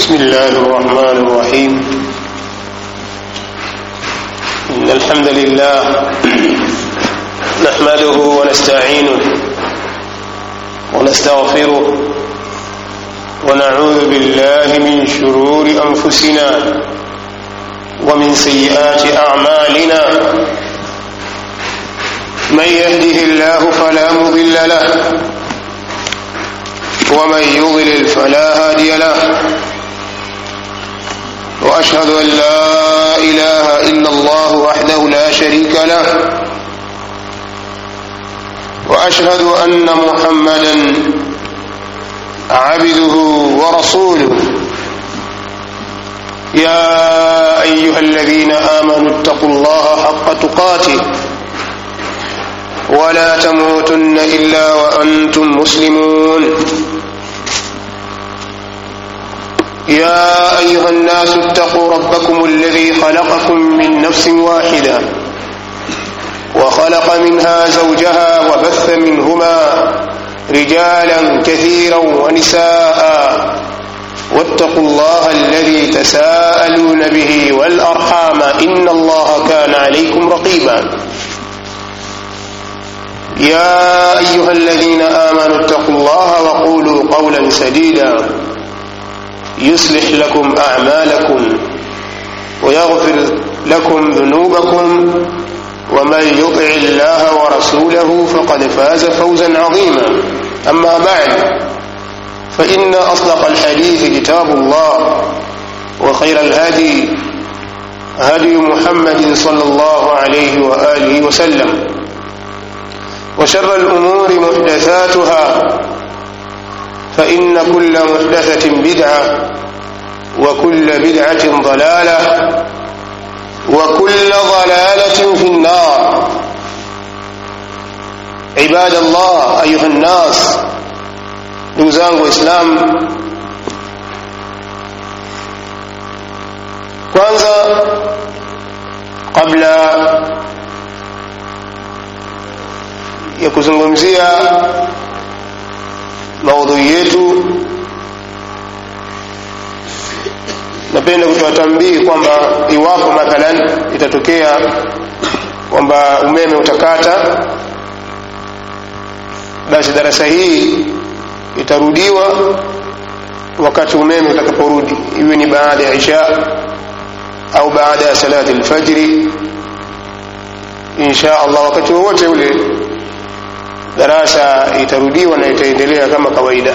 بسم الله الرحمن الرحيم إن الحمد لله نحمده ونستعينه ونستغفره ونعوذ بالله من شرور أنفسنا ومن سيئات أعمالنا من يهده الله فلا مضل له ومن يضلل فلا هادي له واشهد ان لا اله الا الله وحده لا شريك له واشهد ان محمدا عبده ورسوله يا ايها الذين امنوا اتقوا الله حق تقاته ولا تموتن الا وانتم مسلمون يا ايها الناس اتقوا ربكم الذي خلقكم من نفس واحده وخلق منها زوجها وبث منهما رجالا كثيرا ونساء واتقوا الله الذي تساءلون به والارحام ان الله كان عليكم رقيبا يا ايها الذين امنوا اتقوا الله وقولوا قولا سديدا يصلح لكم اعمالكم ويغفر لكم ذنوبكم ومن يطع الله ورسوله فقد فاز فوزا عظيما اما بعد فان اصدق الحديث كتاب الله وخير الهدي هدي محمد صلى الله عليه واله وسلم وشر الامور محدثاتها فإن كل محدثة بدعة وكل بدعة ضلالة وكل ضلالة في النار عباد الله أيها الناس نوزان وإسلام kwanza kabla ya kuzungumzia maudhui yetu napenda kutoa tambii kwamba iwapo mathalan itatokea kwamba umeme utakata basi darasa hii itarudiwa wakati umeme utakaporudi iwe ni baada ya isha au baada ya salati lfajri insha allah wakati wowote ule darasa itarudiwa na itaendelea kama kawaida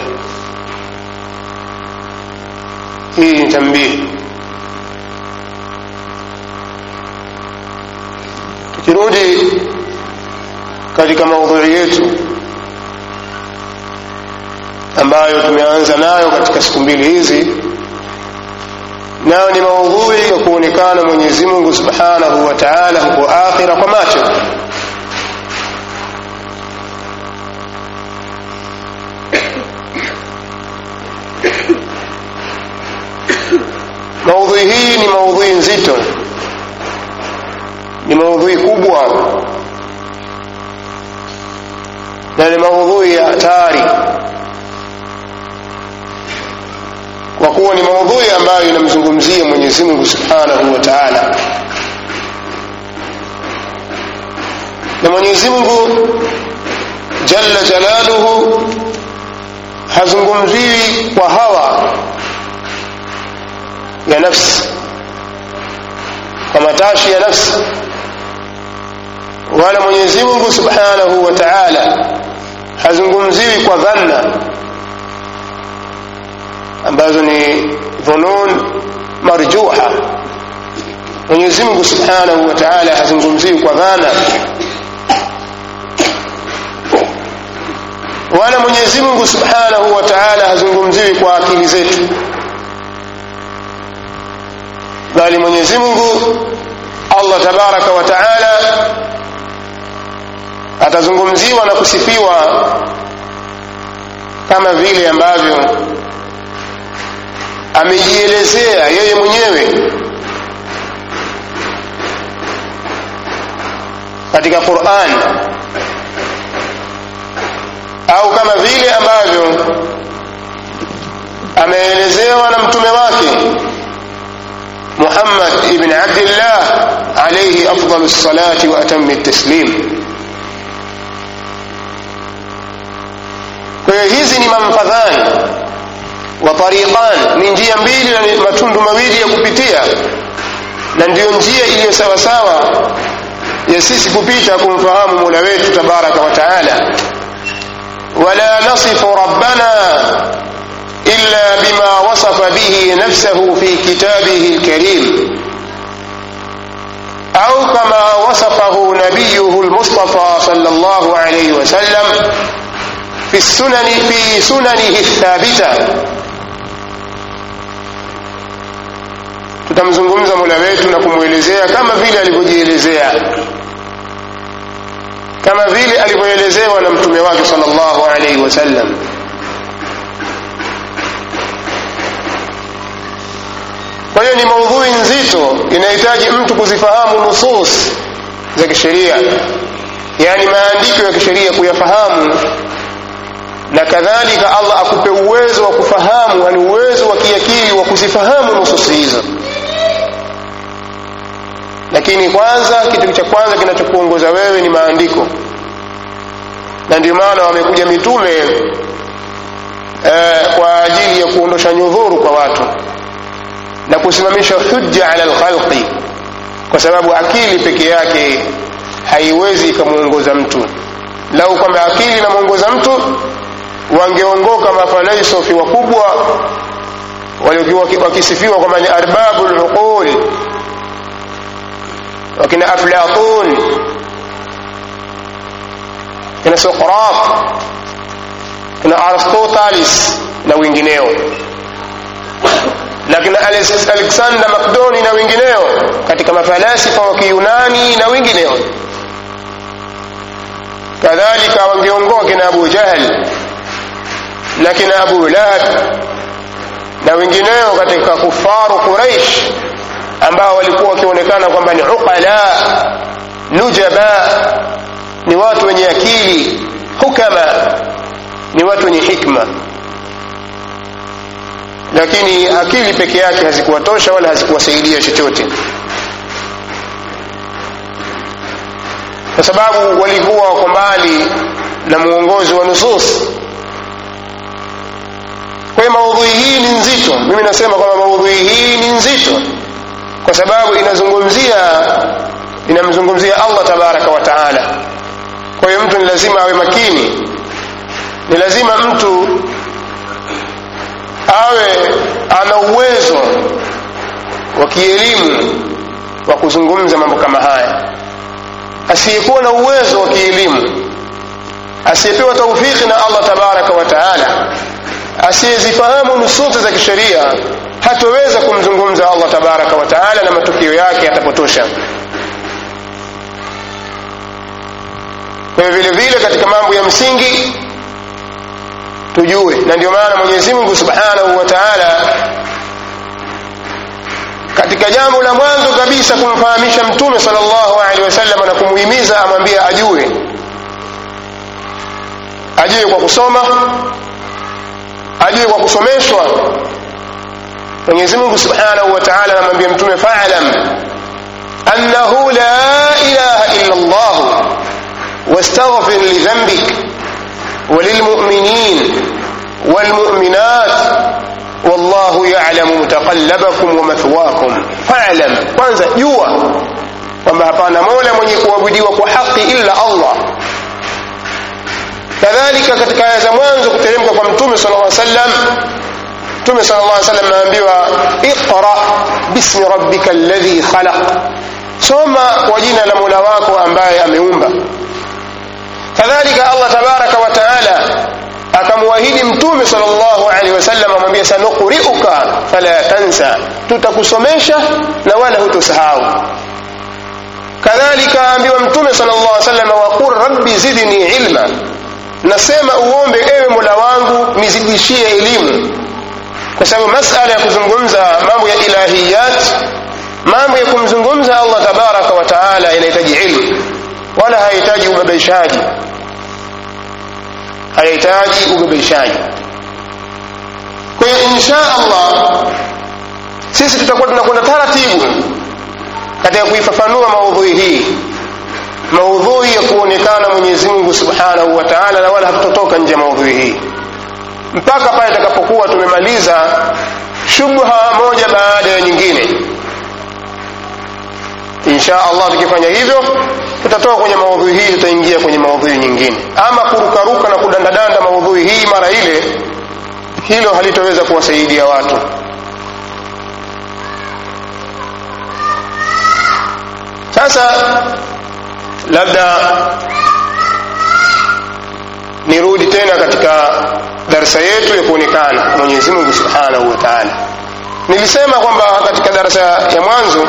hii ni tambii tukirudi katika maudhui yetu ambayo tumeanza nayo katika siku mbili hizi nayo ni maudhui ya kuonekana mwenyezi mungu subhanahu wa taala huko akhira kwa macho maudhui hii ni maudhui nzito ni maudhui kubwa na ni maudhui ya hatari kwa kuwa ni maudhui ambayo inamzungumzia mwenyezi mungu subhanahu wa taala na mwenyezi mungu jalla jalaluhu hazungumziwi kwa hawa ya nafsi kwa matashi ya nafsi wala mwenyezi mungu subhanahu wa taala hazungumziwi kwa dhanna ambazo ni dhunun marjuha mwenyezi mungu subhanahu wa taala hazungumziwi kwa dhana wala mwenyezi mungu subhanahu wa taala hazungumziwi kwa akili zetu bali mwenyezi mungu allah tabaraka wa taala atazungumziwa na kusifiwa kama vile ambavyo amejielezea yeye mwenyewe katika quran au kama vile ambavyo ameelezewa na mtume wake محمد بن عبد الله عليه أفضل الصلاة وأتم التسليم kwa hiyo hizi ni mamfadhani wa tariqan ni njia mbili na matundu mawili ya kupitia na ndiyo njia iliyo sawasawa ya sisi kupita kumfahamu mola wetu tabaraka wa taala wala nasifu rabbana illa bima wasafa bihi nafsahu fi kitabihi lkarim au kama wasafahu nabiyuhu lmustafa sal llah alaihi wasallam في السنن في سننه الثابتة tutamzungumza mola wetu na kumwelezea kama vile alivyojielezea kama vile alivyoelezewa na mtume wake salllahu alaihi wasallam kwa hiyo ni maudhui nzito inahitaji mtu kuzifahamu nusus za kisheria yaani maandiko ya kisheria kuyafahamu na kadhalika allah akupe uwezo wa kufahamu yani uwezo wa kiakili wa kuzifahamu nususi hizo lakini kwanza kitu cha kwanza kinachokuongoza wewe ni maandiko na ndio maana wamekuja mitume eh, kwa ajili ya kuondosha nyudhuru kwa watu na kusimamisha hujja ala lkhalqi kwa sababu akili peke yake haiwezi ikamwongoza mtu lau kwamba akili inamwongoza mtu wangeongoka mafalaisofi wakubwa waliokuwa wakisifiwa kwamba ni arbabu luqul wakina aflatun kina sokrat kina aristotelis na wengineo na kina alexander macdoni na wengineo katika mafalasifa wa kiyunani na wengineo kadhalika wangeongoa kina abu jahl na kina abu lahab na wengineo katika kufaru quraish ambao walikuwa wakionekana kwamba ni uqala nujaba ni watu wenye akili hukama ni watu wenye hikma lakini akili peke yake hazikuwatosha wala hazikuwasaidia chochote kwa sababu walikuwa wako mbali na muongozi wa nusus kwa hiyo maudhui hii ni nzito mimi nasema kwamba maudhui hii ni nzito kwa sababu inazungumzia inamzungumzia allah tabaraka wa taala kwa hiyo mtu ni lazima awe makini ni lazima mtu awe ana uwezo wa kielimu wa kuzungumza mambo kama haya asiyekuwa na uwezo wa kielimu asiyepewa taufiki na allah tabaraka wa taala asiyezifahamu nususi za kisheria hatoweza kumzungumza allah tabaraka wa taala na matukio yake yatapotosha kwa vile vile katika mambo ya msingi tujue na ndio maana mwenyezi mungu subhanahu wa taala katika jambo la mwanzo kabisa kumfahamisha mtume sal llahu alehi wasallam na kumuhimiza amwambie ajue ajue kwa kusoma ajue kwa kusomeshwa mwenyezi mungu subhanahu wa taala anamwambia mtume falam annahu la ilaha illa llah واستغفر لذنبك وللمؤمنين والمؤمنات والله يعلم متقلبكم ومثواكم فاعلم kwanza jua kwamba hapana mola mwenye kuabudiwa kwa haki illa allah kadhalika katika aya za mwanzo kuteremka kwa mtume sala llaw sallam mtume sala llah sallam anaambiwa iqra bismi rabbika alladhi khalaq soma kwa jina la mola wako ambaye ameumba kadhalika allah tabaraka wa taala akamwahidi mtume sal llahu alehi wasallam amwambia sanuqriuka fala tansa tutakusomesha na wala hutosahau kadhalika aambiwa mtume sal llah salam waqul rabbi zidni ilma nasema uombe ewe mola wangu nizidishie elimu kwa sababu masala ya kuzungumza mambo ya ilahiyat mambo ya kumzungumza allah tabaraka wa taala inahitaji ilmu wala hahitaji ubabaishaji hayahitaji ubabaishaji kwa hiyo insha allah sisi tutakuwa tunakwenda taratibu katika kuifafanua maudhui hii maudhui ya kuonekana mwenyezi mungu subhanahu wa taala na wala hatutotoka nje ya maudhui hii mpaka pale itakapokuwa tumemaliza shubha moja baada ya nyingine insha allah tukifanya hivyo tutatoka kwenye maudhui hii tutaingia kwenye maudhui nyingine ama kurukaruka na kudandadanda maudhui hii mara ile hilo halitoweza kuwasaidia watu sasa labda nirudi tena katika darsa yetu ya kuonekana mwenyezi mungu subhanahu wa taala nilisema kwamba katika darasa ya mwanzo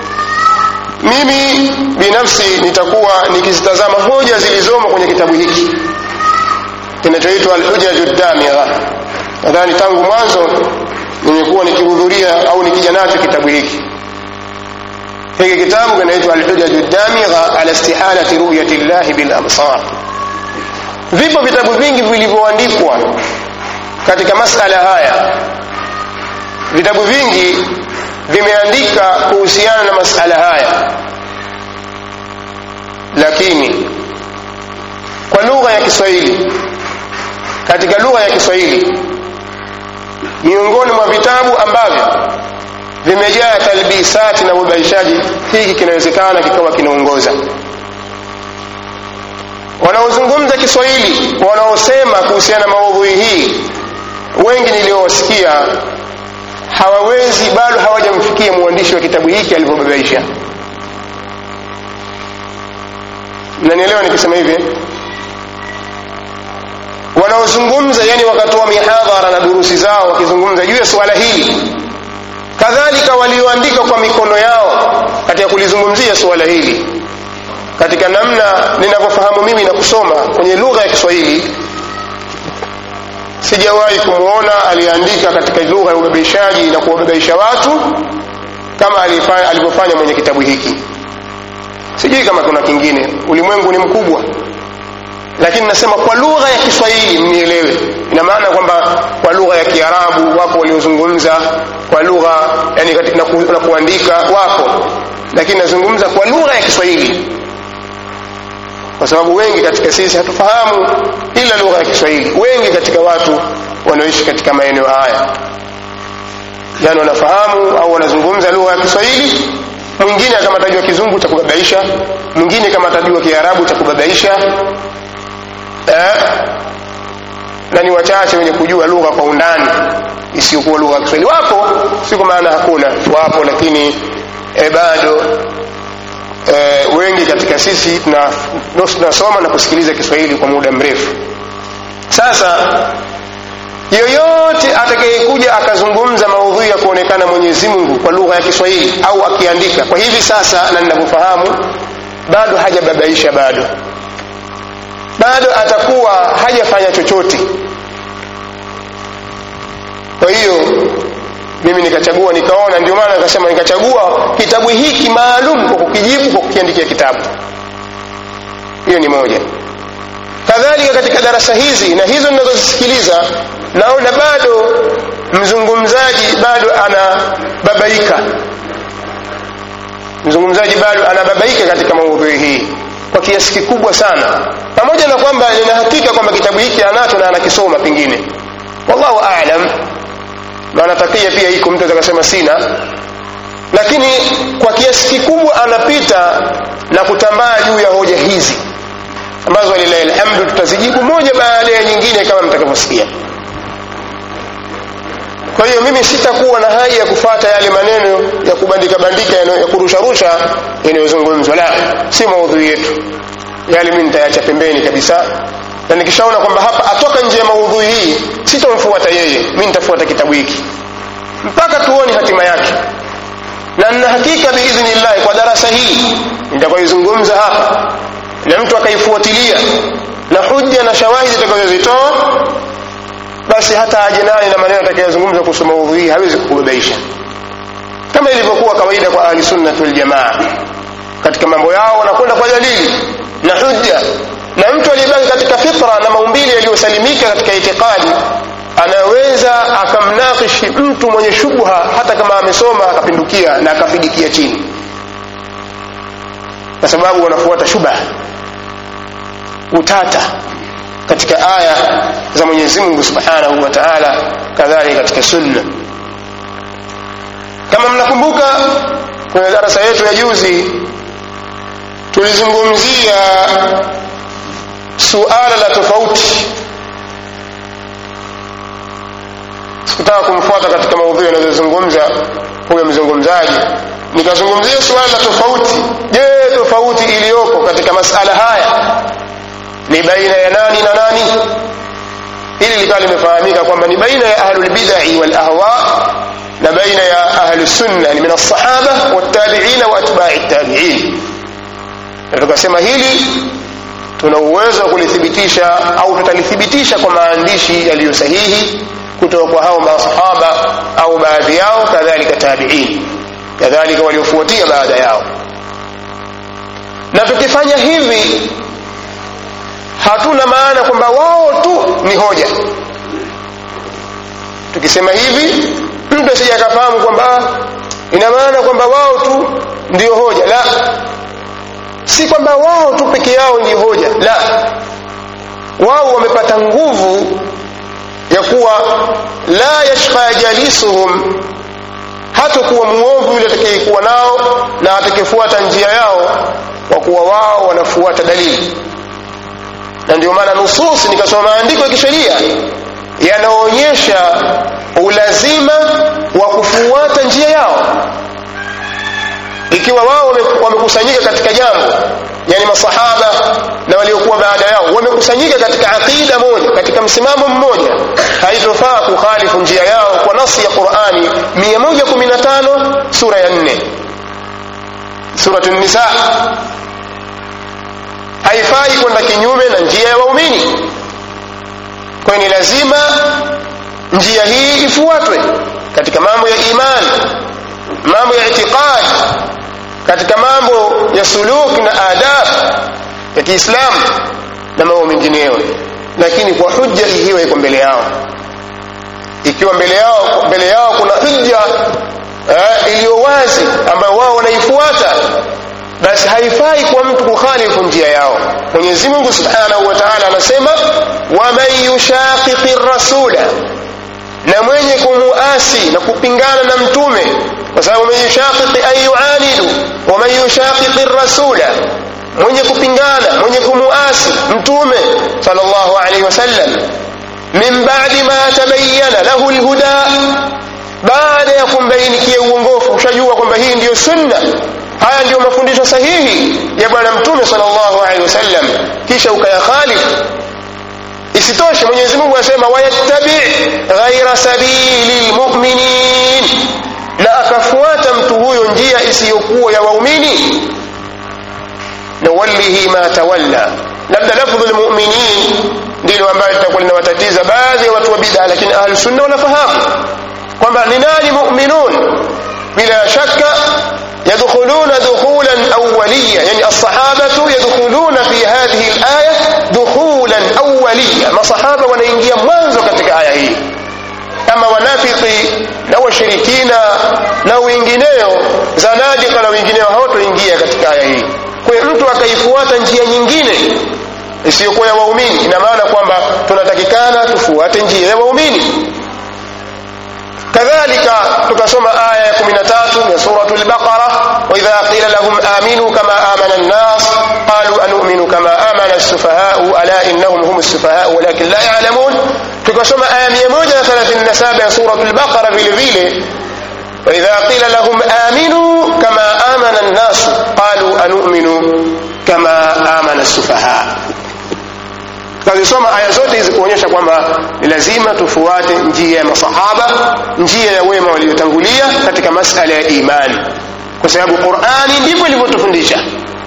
mimi binafsi nitakuwa nikizitazama hoja zilizomo kwenye kitabu hiki kinachoitwa alhujaju damigha nadhani tangu mwanzo nimekuwa nikihudhuria au nikija nacho kitabu hiki hiki kitabu kinaitwa alhujaju damigha ala istihalati ruyati llahi bilabsar vipo vitabu vingi vilivyoandikwa katika masala haya vitabu vingi vimeandika kuhusiana na masala haya lakini kwa lugha ya kiswahili katika lugha ya kiswahili miongoni mwa vitabu ambavyo vimejaa talbisati na ubaishaji hiki kinawezekana kikawa kinaongoza wanaozungumza kiswahili wanaosema kuhusiana na maudhui hii wengi niliowasikia hawawezi bado hawajamfikia mwandishi wa kitabu hiki alivyobabaisha mnanielewa nikisema hivi wanaozungumza yani wakatoa mihadhara na durusi zao wakizungumza juu ya suala hili kadhalika walioandika kwa mikono yao katika kulizungumzia suala hili katika namna ninavyofahamu mimi na kusoma kwenye lugha ya kiswahili sijawahi kumwona aliyeandika katika lugha ya ubabaishaji na kuwababaisha watu kama alivyofanya mwenye kitabu hiki sijui kama kuna kingine ulimwengu ni mkubwa lakini nasema kwa lugha ya kiswahili mnielewe ina maana kwamba kwa lugha ya kiarabu wapo waliozungumza kwa lugha yani na, ku, na kuandika wapo lakini nazungumza kwa lugha ya kiswahili kwa sababu wengi katika sisi hatufahamu ila lugha ya kiswahili wengi katika watu wanaoishi katika maeneo haya yani wanafahamu au wanazungumza lugha ya kiswahili mwingine kama atajua kizungu cha kubabaisha mwingine kama atajua kiarabu cha kubabaisha eh? na ni wachache wenye kujua lugha kwa undani isiyokuwa lugha ya kiswahili wapo si kwa maana hakuna wapo lakini eh, bado e, wengi katika sisi tunasoma na kusikiliza kiswahili kwa muda mrefu sasa yoyote atakayekuja akazungumza maudhui ya kuonekana mwenyezi mungu kwa lugha ya kiswahili au akiandika kwa hivi sasa na ninavyofahamu bado hajababaisha bado bado atakuwa hajafanya chochote kwa hiyo mimi nikachagua nikaona ndio maana nikasema nikachagua kitabu hiki maalum kwa kukijibu kwa kukiandikia kitabu hiyo ni moja kadhalika katika darasa hizi na hizo ninazozisikiliza naona bado mzungumzaji bado anababaika mzungumzaji bado anababaika katika maudhui hii kwa kiasi kikubwa sana pamoja na kwamba nina hakika kwamba kitabu hiki anacho na anakisoma pengine wallahu alam maana takia pia iko mtu atakasema sina lakini kwa kiasi kikubwa anapita na kutambaa juu ya hoja hizi ambazo walilahi alhamdu tutazijibu moja baada ya nyingine kama mtakavyosikia kwa hiyo mimi sitakuwa na haja ya kufata yale maneno ya kubandika bandika ya kurusharusha yanayozungumzwa la si maudhui yetu yale mimi nitayacha pembeni kabisa na nikishaona kwamba hapa atoka nje ya maudhui hii sitomfuata yeye mi nitafuata kitabu hiki mpaka tuone hatima yake na nina hakika biidhnillahi kwa darasa hii nitakayoizungumza hapa na mtu akaifuatilia na hujja na shawahidi itakazozitoa basi hata aje naye na maneno atakayozungumza kuhusu maudhui hii hawezi kukubabaisha kama ilivyokuwa kawaida kwa ahli sunnati waljamaa katika mambo yao wanakwenda kwa dalili na hujja na mtu aliyebaki katika fitra na maumbile yaliyosalimika katika itikadi anaweza akamnakish haimaanishi mtu mwenye shubha hata kama amesoma akapindukia na akafidikia chini kwa sababu wanafuata shubha utata katika aya za Mwenyezi Mungu Subhanahu wa Ta'ala kadhalika katika sunna kama mnakumbuka kwenye darasa yetu ya juzi tulizungumzia suala la tofauti sikutaka kumfuata katika maudhui anazozungumza huyo mzungumzaji nikazungumzia suala la tofauti je tofauti iliyoko katika masala haya ni baina ya nani na nani hili likawa limefahamika kwamba ni baina ya ahlulbidai walahwa na baina ya ahlusunna ni min alsahaba waltabiina wa atbai tabiin na tukasema hili tuna uwezo wa kulithibitisha au tutalithibitisha kwa maandishi yaliyo sahihi kutoka kwa hao masahaba au baadhi yao kadhalika tabiin kadhalika waliofuatia baada yao na tukifanya hivi hatuna maana kwamba wao tu ni hoja tukisema hivi mtu asije akafahamu kwamba ina maana kwamba wao tu ndio hoja la si kwamba wao tu peke yao ndio hoja la wao wamepata nguvu ya kuwa la yashqa jalisuhum hatakuwa muovu yule atakayekuwa nao na atakayefuata njia yao kwa kuwa wao wanafuata dalili na ndio maana nusus nikasoma maandiko ya kisheria yanaonyesha ulazima wa kufuata njia yao ikiwa wao wamekusanyika katika jambo yani masahaba na waliokuwa baada yao wamekusanyika katika aqida moja katika msimamo mmoja haitofaa kukhalifu njia yao kwa nasi ya qurani 115 sura ya 4 suratu nisa haifai kwenda kinyume na njia ya waumini kwa ni lazima njia hii ifuatwe katika mambo ya imani mambo ya itiqadi katika mambo ya suluk na adab ya kiislamu na mambo mengineyo lakini kwa hujja ikiwa iko mbele yao ikiwa mbele yao mbele yao kuna hujja eh, iliyo wazi ambayo wao wanaifuata basi haifai kwa mtu kukhalifu njia yao mwenyezi mungu subhanahu wa taala anasema waman yushaqiqi rasula na mwenye kumuasi na kupingana na mtume kwa sababu man yushaqiqi ay yuanidu waman yushaqiqi rasula mwenye kupingana mwenye kumuasi mtume sallallahu alaihi wasallam min ba'di ma tabayyana lahu alhuda baada ya kumbainikia uongofu ushajua kwamba hii ndiyo sunna haya ndiyo mafundisho sahihi ya bwana mtume sallallahu alaihi wasallam kisha ukayakhalifu isitoshe mwenyezi mungu anasema wayattabi ghaira sabili lmuminin na akafuata mtu huyo njia isiyokuwa ya waumini nuwallihi ma tawalla labda lafdhu lmuminin ndilo ambayo litakuwa linawatatiza baadhi ya watu wa bida lakini ahlusunna wanafahamu kwamba ni nani muminun bila shaka يدخلون دخولا أوليا يعني الصحابة يدخلون في هذه الآية دخولا أوليا ما صحابة ونينجيا منذ كتك آية هي أما wanafiki na washirikina na wengineo zanadika na wengineo hawatoingia katika aya hii kwa hiyo mtu akaifuata njia nyingine isiyokuwa ya waumini ina maana kwamba tunatakikana tufuate njia ya waumini كذلك تكسم آية 13 من سورة البقرة وإذا قيل لهم آمنوا كما آمن الناس قالوا أنؤمن كما آمن السفهاء ألا إنهم هم السفهاء ولكن لا يعلمون تكسم آية 137 سورة البقرة في الفيل وإذا قيل لهم آمنوا كما آمن الناس قالوا أنؤمن كما آمن السفهاء tukazisoma aya zote hizi kuonyesha kwamba ni lazima tufuate njia ya masahaba njia ya wema waliotangulia katika masala ya imani kwa sababu qurani ndivyo ilivyotufundisha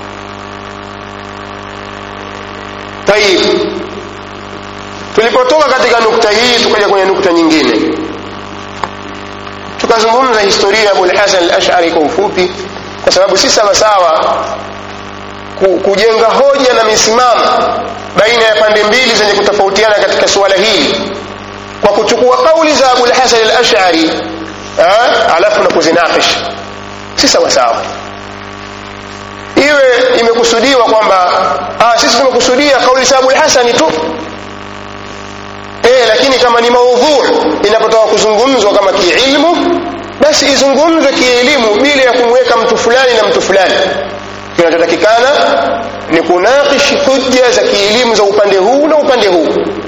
tayib tulipotoka katika nukta hii tukaja kwenye nukta nyingine tukazungumza historia ya abulhasan al-ashari kwa ufupi kwa sababu si sawasawa kujenga hoja na misimamo baina ya pande mbili zenye kutofautiana katika suala hili kwa kuchukua kauli za Abu al-Hasan al-Ash'ari alafu na kuzinakish si sawa sawa iwe imekusudiwa kwamba ah, sisi tumekusudia kauli za Abu al-Hasan tu eh lakini kama ni maudhu inapotoka kuzungumzwa kama kiilmu basi izungumzwe kielimu bila ya kumweka mtu fulani na mtu fulani kinachotakikana ni kunakish hujja za kielimu za upande huu na upande huu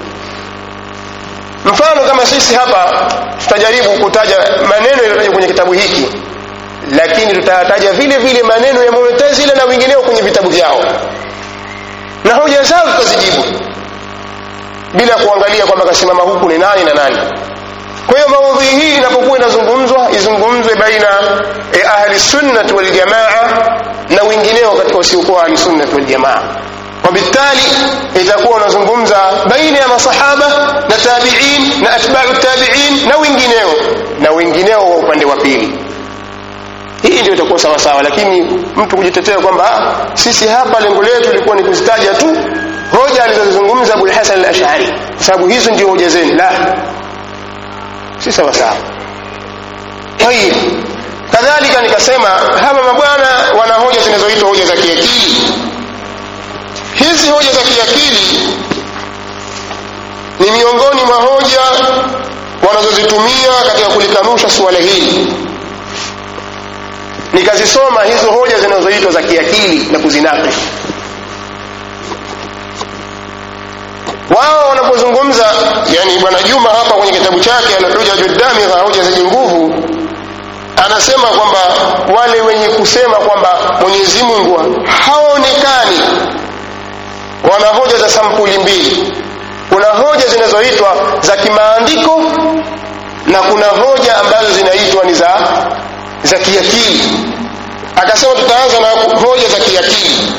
mfano kama sisi hapa tutajaribu kutaja maneno yaliyotajwa kwenye kitabu hiki lakini tutayataja vile vile maneno ya Mu'tazila na wengineo kwenye vitabu vyao na hoja zao tutazijibu bila kuangalia kwamba kasimama huku ni nani na nani kwa hiyo maudhui hii inapokuwa inazungumzwa izungumzwe baina ya ahli sunnah wal jamaa na wengineo katika usiokuwa ahli sunnah wal jamaa وبالتالي itakuwa unazungumza baina ya masahaba na tabi'in na atba'u tabi'in na wengineo na wengineo wa upande wa pili hii ndio itakuwa sawa sawa lakini mtu kujitetea kwamba sisi hapa lengo letu lilikuwa ni kuzitaja tu hoja alizozungumza Abu Hasan al-Ash'ari sababu hizo ndio hoja zenu la si sawa sawa tayib kadhalika nikasema hawa mabwana wana hoja zinazoitwa hoja za kiakili hizi hoja za kiakili ni miongoni mwa hoja wanazozitumia katika kulikanusha suala hili nikazisoma hizo hoja zinazoitwa za kiakili na kuzinakish wao wanapozungumza yani bwana Juma hapa kwenye kitabu chake anakuja judami za hoja zenye nguvu anasema kwamba wale wenye kusema kwamba Mwenyezi Mungu haonekani wana hoja za sampuli mbili kuna hoja zinazoitwa za kimaandiko na kuna hoja ambazo zinaitwa ni za za kiakili akasema tutaanza na hoja za kiakili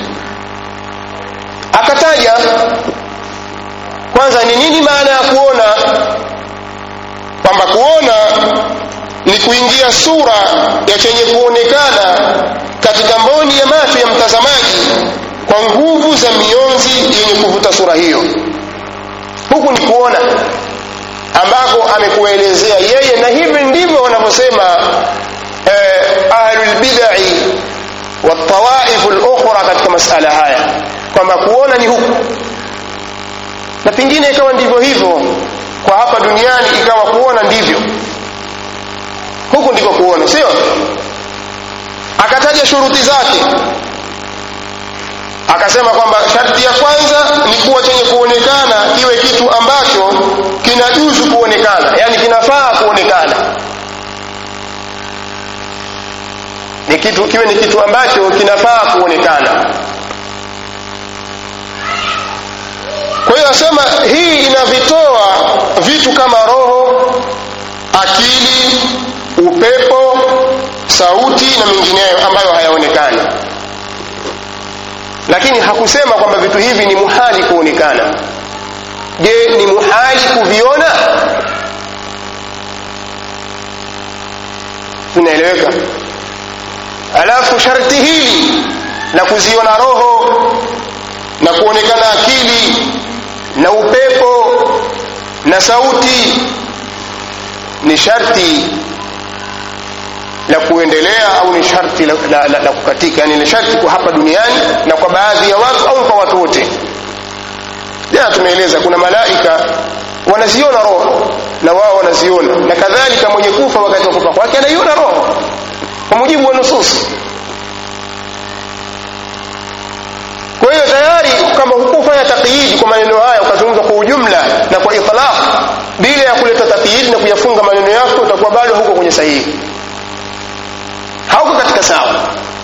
akataja kwanza ni nini maana ya kuona kwamba kuona ni kuingia sura ya chenye kuonekana katika mboni ya macho ya mtazamaji kwa nguvu za mionzi yenye kuvuta sura hiyo huku ni kuona ambako amekuelezea yeye na hivi ndivyo wanavyosema eh, ahlul bid'i wa tawaif al-ukhra katika masala haya kwamba kuona ni huku na pengine ikawa ndivyo hivyo kwa hapa duniani ikawa kuona ndivyo huku ndiko kuona sio akataja shuruti zake akasema kwamba sharti ya kwanza ni kuwa chenye kuonekana kiwe kitu ambacho kinajuzu kuonekana yani kinafaa kuonekana ni kitu kiwe ni kitu ambacho kinafaa kuonekana kwa hiyo asema hii inavitoa vitu kama roho akili upepo sauti na mengineyo ambayo hayaonekani lakini hakusema kwamba vitu hivi ni muhali kuonekana je ni muhali kuviona inaeleweka alafu sharti hili la kuziona roho na kuonekana akili na upepo na sauti ni sharti la kuendelea au ni sharti la, la, la, la kukatika yani ni sharti kwa hapa duniani na kwa baadhi ya watu au kwa watu wote jana tumeeleza kuna malaika wanaziona roho na wao wanaziona na kadhalika mwenye kufa wakati wa kufa kwake anaiona roho kwa mujibu wa nusus kwa hiyo tayari kama hukufanya taqyid kwa maneno haya ukazungumza kwa ujumla na kwa itlaq bila ya kuleta taqyid na kuyafunga maneno yako utakuwa bado huko kwenye sahihi hauko katika sawa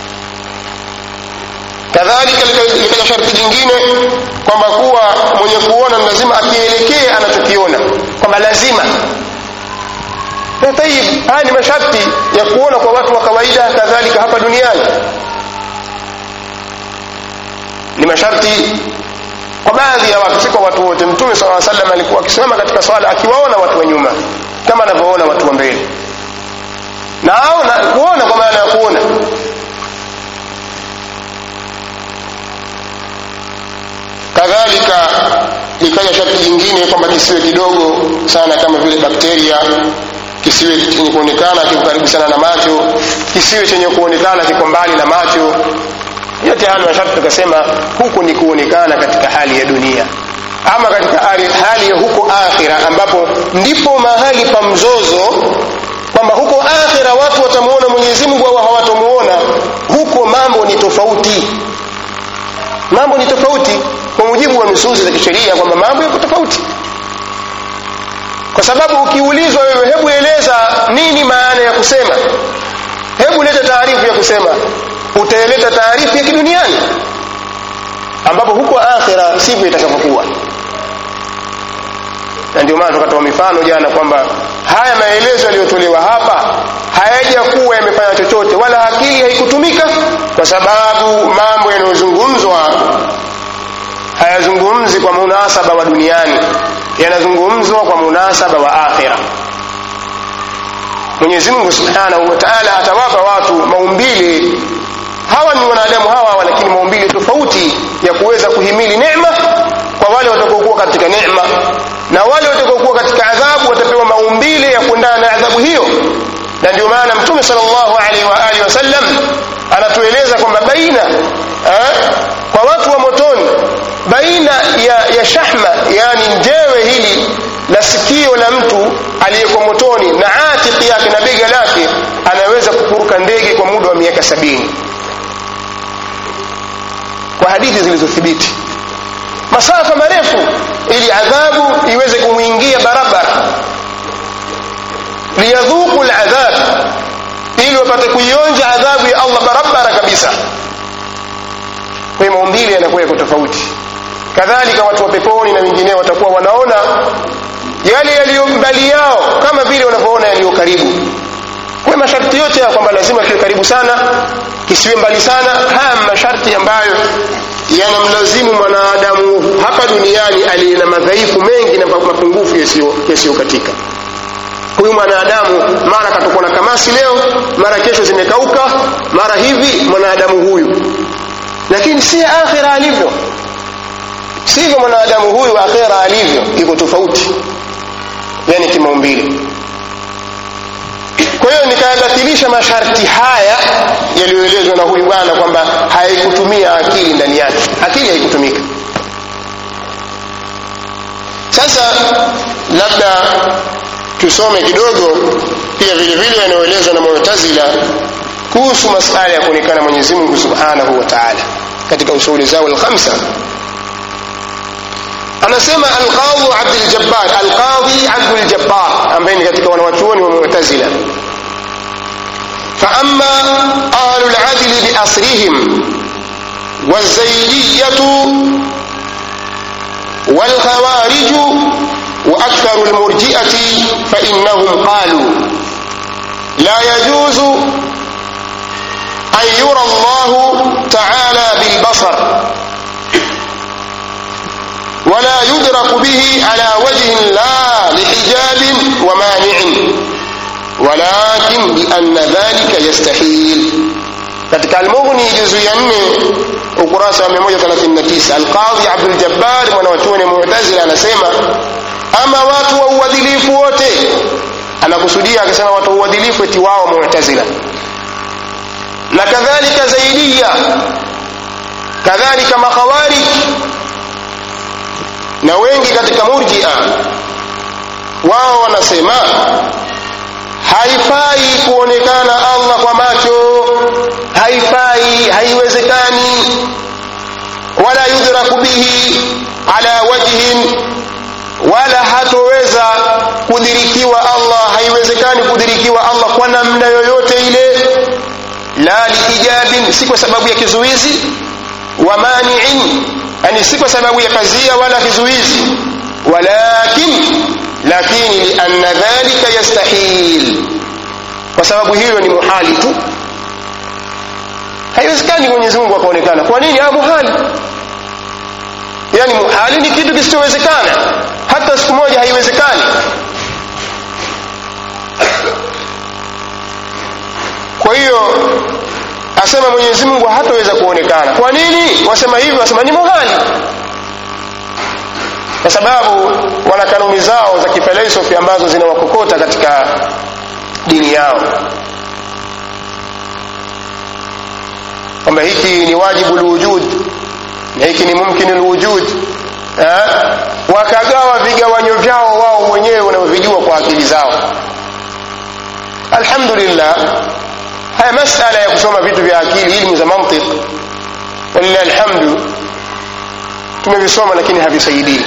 kadhalika likaja sharti jingine kwamba kuwa mwenye kuona lazima akielekee anachokiona kwamba lazima na tayib haya ni masharti ya kuona kwa watu wa kawaida kadhalika hapa duniani ni masharti kwa baadhi ya watu si kwa watu wote mtume sala salam alikuwa akisimama katika swala akiwaona watu wa nyuma kama anavyoona watu wa mbele na aona kuona kwa maana ya kuona kadhalika likaja sharti jingine kwamba kisiwe kidogo sana kama vile bakteria kisiwe chenye kuonekana kiko karibu sana na macho kisiwe chenye kuonekana kiko mbali na macho yote haya masharti tukasema huku ni kuonekana katika hali ya dunia ama katika hali, hali ya huko akhira ambapo ndipo mahali pa mzozo kwamba huko akhira watu watamuona mwenyezi mungu au hawatamuona huko mambo ni tofauti mambo ni tofauti kwa mujibu wa nusuzi za kisheria kwamba mambo yako tofauti kwa sababu ukiulizwa wewe hebu eleza nini maana ya kusema hebu leta taarifu ya kusema utaeleta taarifu ya kiduniani ambapo huko akhira sivyo itakavyokuwa na ndio maana tukatoa mifano jana kwamba haya maelezo yaliyotolewa hapa hayajakuwa yamefanya chochote wala akili haikutumika kwa sababu mambo yanayozungumzwa hayazungumzi kwa munasaba wa duniani yanazungumzwa kwa munasaba wa akhira mwenyezi mungu subhanahu wa taala atawapa watu maumbile hawa ni wanadamu hawa hawa lakini maumbile tofauti ya kuweza kuhimili neema kwa wale watakaokuwa katika neema na wale watakaokuwa katika adhabu watapewa maumbile ya kuendana na adhabu hiyo na ndio maana mtume sallallahu alaihi wa alihi wasallam anatueleza kwamba baina eh, kwa watu wa motoni baina ya, ya shahma yani njewe hili la sikio la mtu aliyeko motoni na atiki yake na bega lake anaweza kupuruka ndege kwa muda wa miaka sabini kwa hadithi zilizothibiti masafa marefu ili adhabu iweze kumwingia barabara liyadhuku ladhab ili wapate kuionja adhabu ya allah barabara kabisa kwa hiyo maumbile yanakuwa yako tofauti kadhalika watu wa peponi na wengineo watakuwa wanaona yale yaliyo mbali yao kama vile wanavyoona yaliyo karibu kwa masharti yote ya kwamba lazima kiwe karibu sana kisiwe mbali sana haya masharti ambayo yanamlazimu mwanadamu hapa duniani aliye na madhaifu mengi na mapungufu yasiyokatika huyu mwanadamu mara katakuwa na kamasi leo mara kesho zimekauka mara hivi mwanadamu huyu lakini si akhira alivyo sivyo mwanadamu huyu akhira alivyo iko tofauti yani kimaumbile kwa hiyo nikayabatilisha masharti haya yaliyoelezwa na huyu bwana kwamba haikutumia akili ndani yake akili haikutumika sasa labda tusome kidogo pia vile vile yanayoelezwa na mu'tazila kuhusu masala ya kuonekana mwenyezi mungu subhanahu wa taala katika usuli zao alkhamsa anasema alqadhi abduljabbar alqadhi abduljabbar ambaye ni katika wanawachuoni wa mu'tazila فأما أهل العدل بأصرهم والزيدية والخوارج وأكثر المرجئة فإنهم قالوا لا يجوز أن يرى الله تعالى بالبصر ولا يدرك به على وجه لا لحجاب ومانع ولكن لأن ذلك يستحيل katika almughni juzu ya nne ukurasa wa 139 alqadhi abduljabbar mwanawachuoni mu'tazila anasema ama watu wa uadilifu wote anakusudia akisema watu wa uadilifu eti wao mu'tazila na kadhalika zaidiya kadhalika makhawarij na wengi katika murjia wao wanasema haifai kuonekana allah kwa macho haifai haiwezekani wala yudraku bihi ala wajhin wala hatoweza kudirikiwa allah haiwezekani kudirikiwa allah kwa namna yoyote ile la liijabin si kwa sababu ya kizuizi wa maniin yani si kwa sababu ya pazia wala kizuizi walakin lakini lianna dhalika yastahil kwa sababu hiyo ni muhali tu haiwezekani mwenyezi mungu akaonekana kwa nini ah muhali yani muhali ni kitu kisichowezekana hata siku moja haiwezekani kwa hiyo asema mwenyezi mungu hataweza kuonekana kwa nini wasema hivyo wasema ni muhali kwa sababu wana kanuni zao za kifilosofi ambazo zinawakokota katika dini yao kwamba hiki ni wajibu lwujud na hiki ni mumkini lwujud wakagawa vigawanyo vyao wao wenyewe wanavyovijua kwa akili zao alhamdulillah haya masala ya kusoma vitu vya akili ilmu za mantiq walillahi alhamdu tumevisoma lakini havisaidii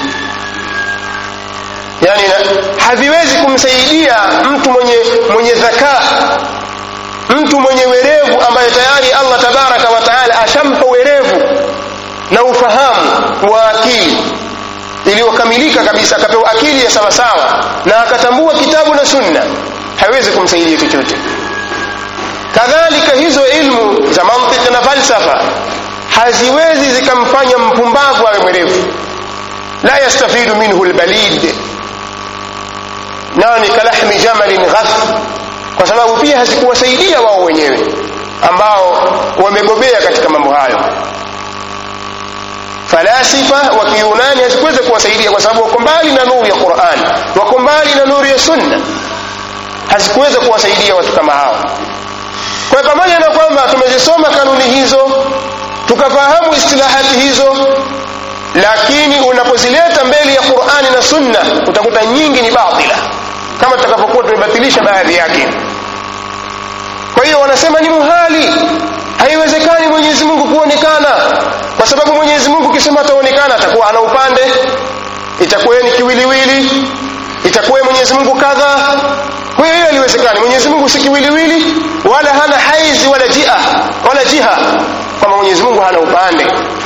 yani haviwezi kumsaidia mtu mwenye mwenye dhakaa mtu mwenye werevu ambaye tayari allah tabaraka wa taala ashampa werevu na ufahamu wa akili iliyokamilika kabisa akapewa akili ya sawasawa na akatambua kitabu na sunna haiwezi kumsaidia chochote kadhalika hizo ilmu za mantiki na falsafa haziwezi zikamfanya mpumbavu awe mwerevu la yastafidu minhu lbalid nani kalahmi jamalin ghath kwa sababu pia hazikuwasaidia wao wenyewe ambao wamebobea katika mambo hayo falasifa wa kiyunani hazikuweza kuwasaidia kwa sababu wako mbali na nuru ya quran wako mbali na nuru ya sunna hazikuweza kuwasaidia watu kama hao kwa pamoja na kwamba tumezisoma kanuni hizo tukafahamu istilahati hizo lakini unapozileta mbele ya qurani na sunna utakuta nyingi ni batila kama tutakapokuwa tumebatilisha baadhi yake kwa hiyo wanasema ni muhali haiwezekani mwenyezi mungu kuonekana kwa sababu mwenyezi mungu ukisema ataonekana atakuwa ana upande itakuwa ni kiwiliwili itakuwa mwenyezi mungu kadha kwa hiyo hiyo haliwezekani mwenyezi mungu si kiwiliwili wala hana haizi wala jia wala jiha kwamba mwenyezi mungu hana upande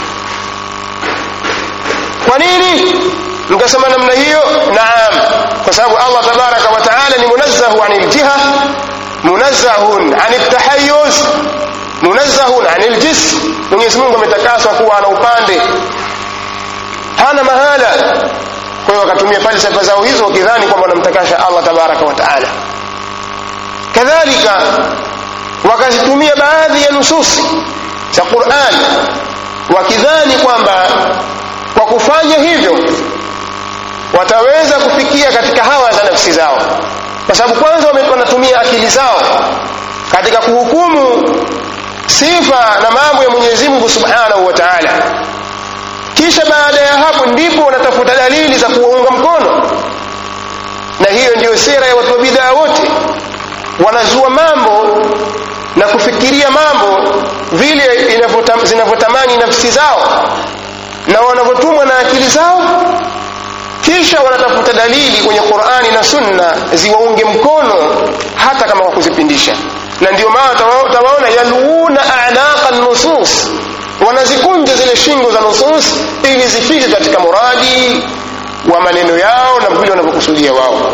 kwa nini mkasema namna hiyo naam kwa sababu allah tabaraka wa taala ni munazzahu ani ljiha munazzahun ani ltahayuz munazzahun ani ljism mwenyezi mungu ametakaswa kuwa ana upande hana mahala kwa hiyo wakatumia falsafa zao hizo wakidhani kwamba wanamtakasha allah tabaraka wa taala kadhalika wakazitumia baadhi ya nususi za quran wakidhani kwamba kwa kufanya hivyo wataweza kufikia katika hawa za nafsi zao kwa sababu kwanza wanatumia akili zao katika kuhukumu sifa na mambo ya mwenyezi mungu subhanahu wa taala kisha baada ya hapo ndipo wanatafuta dalili za kuwaunga mkono na hiyo ndiyo sera ya watu wa bidaa wote wanazua mambo na kufikiria mambo vile zinavyotamani nafsi zao na wanavyotumwa na akili zao kisha wanatafuta dalili kwenye qurani na sunna ziwaunge mkono hata kama kwa kuzipindisha na ndio maana utawaona yaluuna anaqa nusus wanazikunja zile shingo za nusus ili zifike katika muradi wa maneno yao na vile wanavyokusudia wao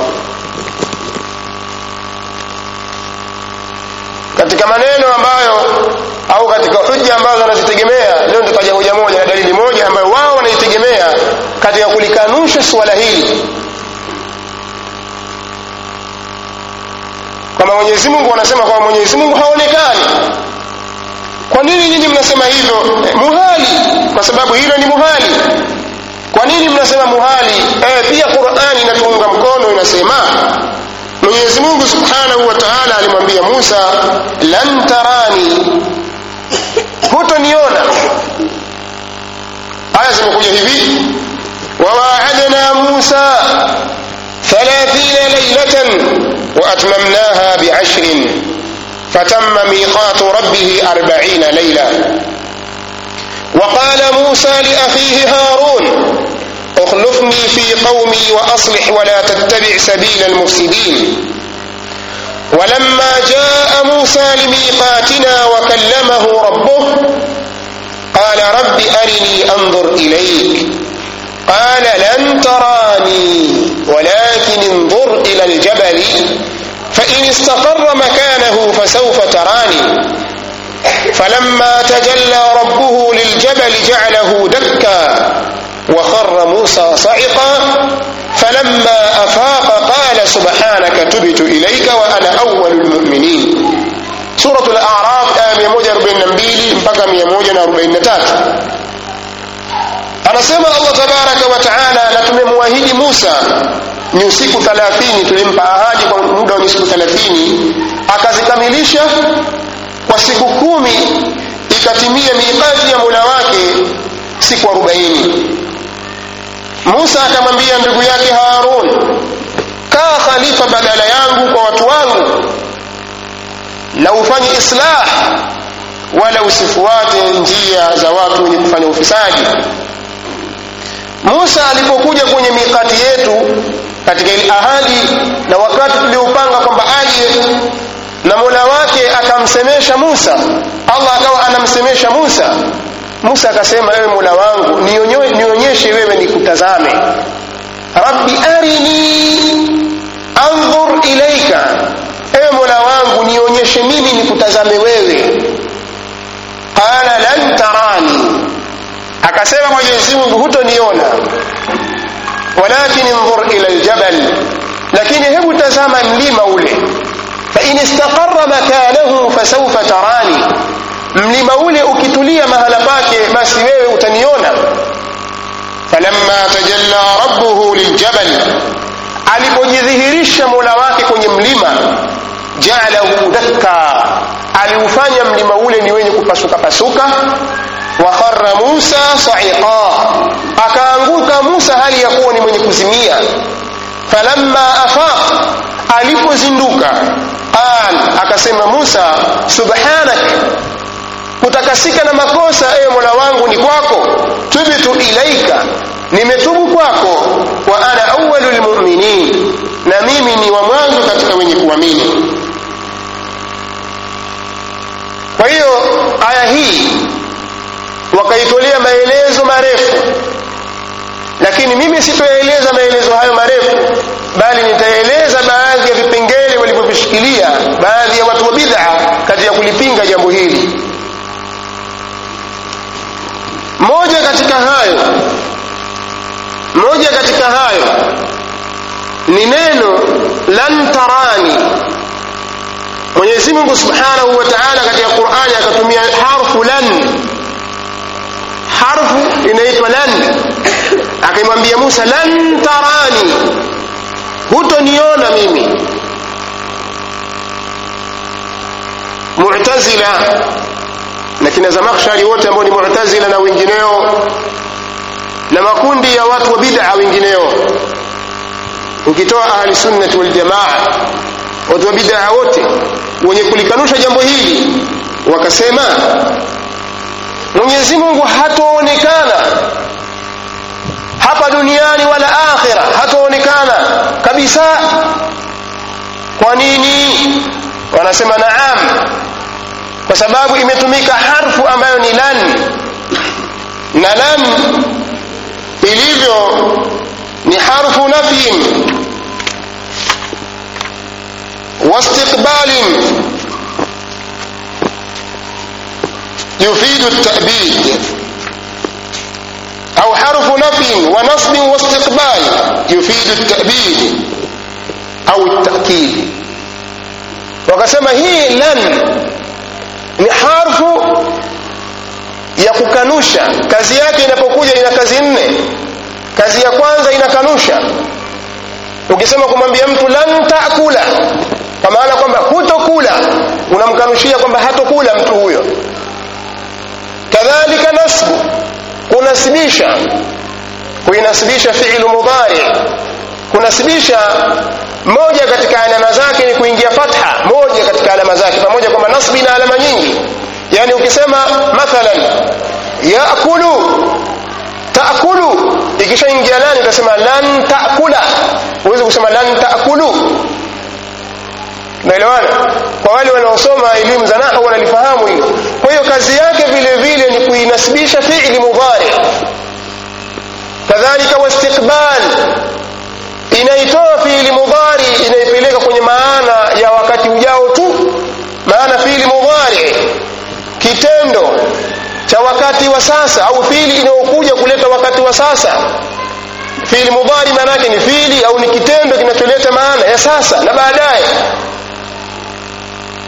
katika maneno ambayo au katika hujja ambazo wanazitegemea leo nitataja hoja moja na dalili moja ambayo wao wanaitegemea katika kulikanusha suala hili kwamba mwenyezi mungu wanasema kwamba mwenyezi mungu haonekani kwa nini nyinyi mnasema hivyo eh, muhali kwa sababu hilo ni muhali kwa nini mnasema muhali eh, pia qurani inatuunga mkono inasema mwenyezi mungu subhanahu wa taala alimwambia musa lan tarani hutoniona aya zimekuja hivi wawaadna musa thalathina lailatan waatmamnaha biashrin فتم ميقات ربه أربعين ليلة وقال موسى لأخيه هارون اخلفني في قومي وأصلح ولا تتبع سبيل المفسدين ولما جاء موسى لميقاتنا وكلمه ربه قال رب أرني أنظر إليك قال لن تراني ولكن انظر إلى الجبل فإن استقر مكانه فسوف تراني فلما تجلى ربه للجبل جعله دكا وخر موسى صعقا فلما أفاق قال سبحانك تبت إليك وأنا أول المؤمنين سورة الأعراف آية 142 mpaka 143 anasema allah tabaraka wa taala na tumemwahidi musa ni usiku thalathini tulimpa ahadi kwa muda wa siku thalathini akazikamilisha kwa siku kumi ikatimia miqati ya mola wake siku arobaini musa akamwambia ndugu yake harun kaa khalifa badala yangu kwa watu wangu na ufanye islah wala usifuate njia za watu wenye kufanya ufisadi musa alipokuja kwenye mikati yetu katika ile ahadi na wakati tuliopanga kwamba aje na mola wake akamsemesha musa allah akawa anamsemesha musa musa akasema ewe mola wangu nionyeshe wewe nikutazame rabbi arini andhur ilaika ewe mola wangu nionyeshe mimi nikutazame wewe qala lan tarani akasema mwenyezi mungu hutoniona walakin indhur ila ljabal lakini hebu tazama mlima ule fain istaqara makanahu fasaufa tarani mlima ule ukitulia mahala pake basi wewe utaniona falamma tajalla rabbuhu liljabal alipojidhihirisha mola wake kwenye mlima jaalahu dakka aliufanya mlima ule ni wenye kupasuka pasuka wa kharra musa saiqa akaanguka musa hali ya kuwa ni mwenye kuzimia falamma afaq alipozinduka qal akasema musa subhanak kutakasika na makosa ewe mola wangu ni kwako tubtu ilaika nimetubu kwako wa ana awalu lmuminin na mimi ni wa mwanzo katika wenye kuamini kwa hiyo aya hii wakaitolea maelezo marefu lakini mimi sitoyaeleza maelezo hayo marefu bali nitaeleza baadhi ya vipengele walivyovishikilia baadhi ya watu wa bid'a katika kulipinga jambo hili moja katika hayo moja katika hayo ni neno lan tarani mwenyezi mungu subhanahu wa taala katika qurani akatumia harfu lan harfu inaitwa lan akimwambia musa lan tarani hutoniona mimi mu'tazila na kina zamakhshari wote ambao ni mu'tazila na wengineo na makundi ya watu wa bid'a wengineo ukitoa ahli sunnati wal jamaa watu wa bid'a wote wenye kulikanusha jambo hili wakasema Mwenyezi Mungu hatoonekana hapa duniani wala akhira hatoonekana kabisa kwa nini wanasema naam kwa sababu imetumika harfu ambayo ni lan na lan ilivyo ni harfu nafyin واستقبال يفيد التأبيد أو حرف نفي ونصب واستقبال يفيد التأبيد أو التأكيد وقسم هي لن ni harfu ya kukanusha kazi yake inapokuja ina kazi nne kazi ya kwanza inakanusha ukisema kumwambia mtu lan taakula kwa maana kwamba hutokula unamkanushia kwamba hatokula mtu huyo kadhalika nasbu kunasibisha kuinasibisha fi'lu mudhari kunasibisha moja katika alama zake ni kuingia fatha moja katika alama zake pamoja kwamba nasbi ina alama nyingi yani ukisema mathalan yaakulu taakulu ikishaingia lani utasema lan taakula huwezi kusema lan taakulu naelewana kwa wale wanaosoma elimu za nahwu wanalifahamu hilo kwa hiyo kazi yake vile vile ni kuinasibisha fi'li mudhari kadhalika wastiqbal inaitoa fi'li mudhari inaipeleka kwenye maana ya wakati ujao tu maana fi'li mudhari kitendo cha wakati wa sasa au fi'li inayokuja kuleta wakati wa sasa fi'li mudhari maana yake ni fi'li au ni kitendo kinacholeta maana ya sasa na baadaye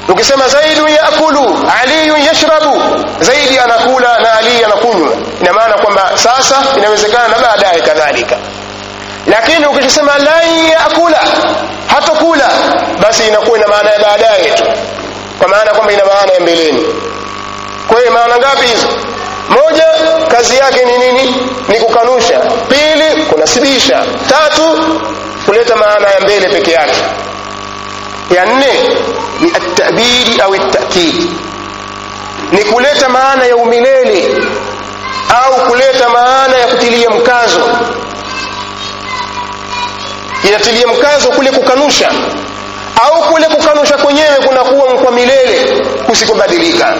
ukisema zaidun yakulu aliyun yashrabu zaidi anakula na ali anakunywa ina maana kwamba sasa inawezekana na baadaye kadhalika lakini ukisema lan yakula hatokula basi inakuwa ina maana ya baadaye tu kwa maana kwamba ina maana ya mbeleni kwa hiyo maana ngapi hizo moja kazi yake ni nini ni kukanusha pili kunasibisha tatu kuleta maana ya mbele peke yake ya nne ni atabidi au takidi ni kuleta maana ya umilele au kuleta maana ya kutilia mkazo inatilia mkazo kule kukanusha au kule kukanusha kwenyewe kunakuwa kwa milele kusikobadilika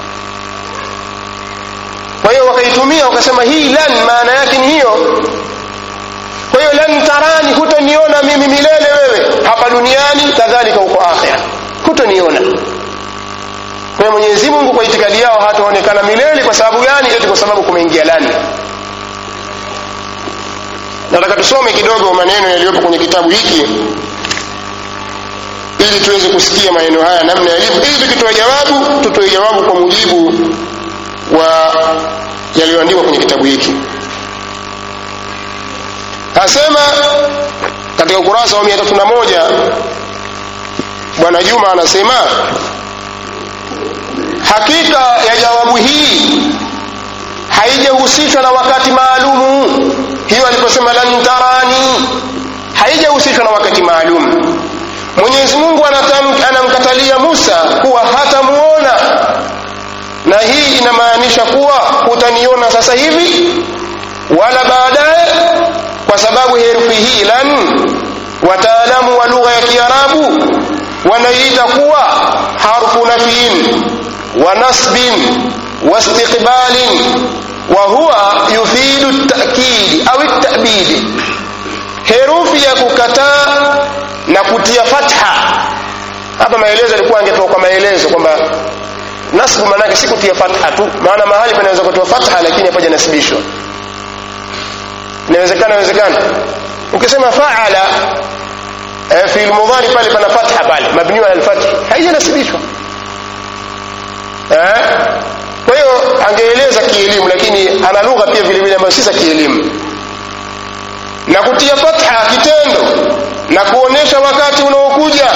kwa hiyo wakaitumia wakasema hii lan maana yake ni hiyo kwa hiyo lan tarani hutoniona mimi milele wewe hapa duniani kadhalika huko akhira hutoniona kwa mwenyezi mungu kwa itikadi yao hataonekana milele kwa sababu gani eti kwa sababu kumeingia lani nataka tusome kidogo maneno yaliyopo kwenye kitabu hiki ili tuweze kusikia maneno haya namna yalivyo ili tukitoa jawabu tutoe jawabu kwa mujibu wa yaliyoandikwa kwenye kitabu hiki asema katika ukurasa wa mia tatu na moja bwana juma anasema hakika ya jawabu hii haijahusishwa na wakati maalumu hiyo aliposema lan tarani haijahusishwa na wakati maalum mwenyezi mungu anamkatalia musa kuwa hatamuona na hii inamaanisha kuwa hutaniona sasa hivi wala baadaye kwa sababu herufi hii lan wataalamu wa lugha ya kiarabu wanaiita kuwa harfu nafyin wa nasbin wa istiqbalin wa huwa yufidu takidi au tabidi herufi ya kukataa na kutia fatha hapa maelezo alikuwa angetoa kwa maelezo kwamba nasbu maanake si kutia fatha tu maana mahali panaweza kutoa fatha lakini hapaja nasibishwa inawezekana inawezekana ukisema faala eh, fi lmudhari pale pana fatha pale mabniu ala lfathi haijanasibishwa eh? kwa hiyo angeeleza kielimu lakini ana lugha pia vile vile ambayo si za kielimu na kutia fatha kitendo na kuonesha wakati unaokuja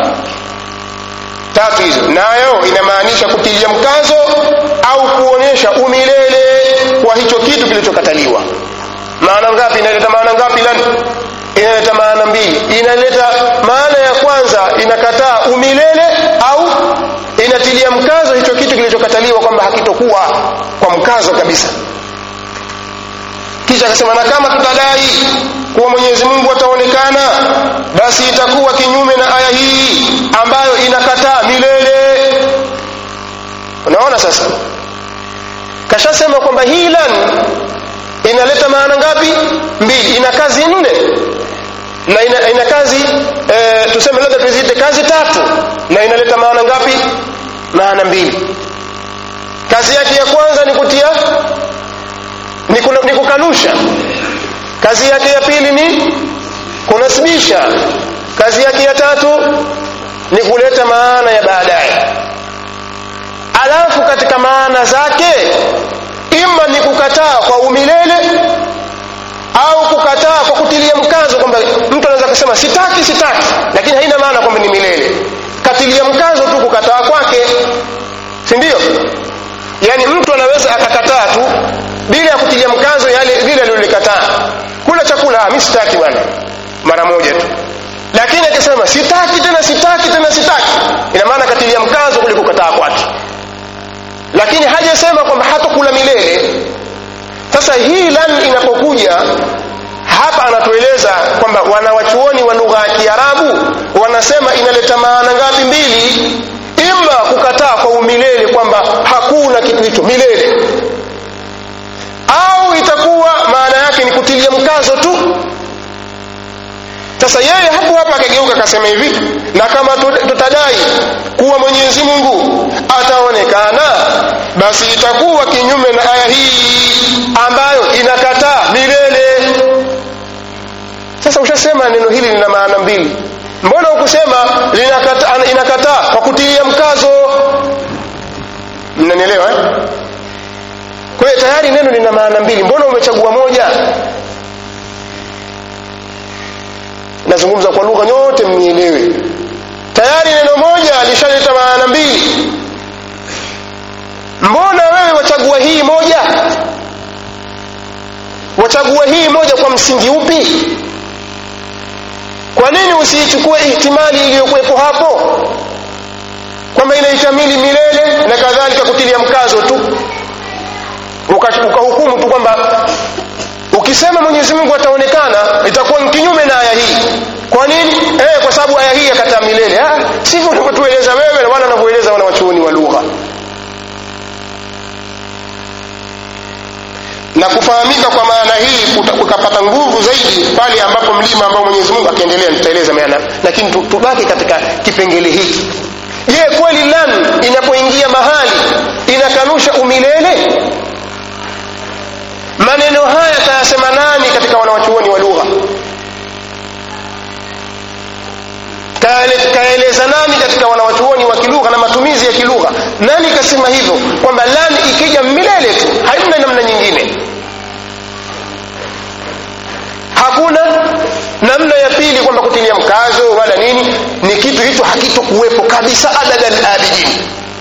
tatu hizo nayo inamaanisha kutilia mkazo au kuonesha umilele wa hicho kitu kilichokataliwa maana ngapi inaleta maana ngapi lan inaleta maana mbili inaleta maana ya kwanza inakataa umilele au inatilia mkazo hicho kitu kilichokataliwa kwamba hakitokuwa kwa mkazo kabisa kisha akasema na kama tutadai kuwa mwenyezi mungu ataonekana basi itakuwa kinyume na aya hii ambayo inakataa milele unaona sasa kashasema kwamba hii lan inaleta maana ngapi mbili ina kazi nne na ina, ina kazi e, tuseme labda tuziite kazi tatu na inaleta maana ngapi maana mbili kazi yake ya kwanza ni kutia ni, kuna, ni kukanusha kazi yake ya pili ni kunasibisha kazi yake ya tatu ni kuleta maana ya baadaye alafu katika maana zake ima ni kukataa kwa umilele au kukataa kwa kutilia mkazo kwamba mtu anaweza kusema sitaki sitaki lakini haina maana kwamba ni milele katilia mkazo tu kukataa kwake si ndio yaani mtu anaweza akakataa tu bila ya kutilia mkazo yale vile alilolikataa kula chakula mi sitaki bwana mara moja tu lakini akisema sitaki tena sitaki tena sitaki ina maana katilia mkazo kule kukataa kwake lakini hajasema kwamba hatokula milele sasa hii lan inapokuja hapa anatueleza kwamba wanawachuoni wa lugha ya kiarabu wanasema inaleta maana ngapi mbili ima kukataa kwa umilele kwamba hakuna kitu hicho milele au itakuwa maana yake ni kutilia mkazo tu sasa yeye hapo hapa akageuka akasema hivi na kama tutadai kuwa mwenyezi mungu ataonekana basi itakuwa kinyume na aya hii ambayo inakataa milele sasa ushasema neno hili lina maana mbili mbona ukusema inakataa kwa kutilia mkazo mnanielewa eh? kwa hiyo tayari neno lina maana mbili mbona umechagua moja nazungumza kwa lugha nyote mnielewe tayari neno moja lishaleta maana mbili mbona wewe wachagua hii moja wachagua hii moja kwa msingi upi kwa nini usiichukue ihtimali iliyokuwepo hapo kwamba inaitamili milele na kadhalika kutilia mkazo tu ukahukumu uka tu kwamba ukisema mwenyezi mungu ataonekana itakuwa ni kinyume na aya hii kwa nini eh, kwa sababu aya hii yakataa milele ah, sivyo unavyotueleza wewe na wala wanavyoeleza wana wachuoni wa lugha na kufahamika kwa maana hii kukapata nguvu zaidi pale ambapo mlima ambao mwenyezi mungu akiendelea nitaeleza maana lakini tubaki katika kipengele hiki je kweli lan inapoingia mahali inakanusha umilele maneno haya tayasema nani katika wanawachuoni wa lugha kaeleza nani katika wanawachuoni wa kilugha na matumizi ya kilugha nani kasema hivyo kwamba lan ikija milele tu haina namna nyingine hakuna namna ya pili kwamba kutilia mkazo wala nini ni kitu hicho hakitokuwepo kabisa abadan abidin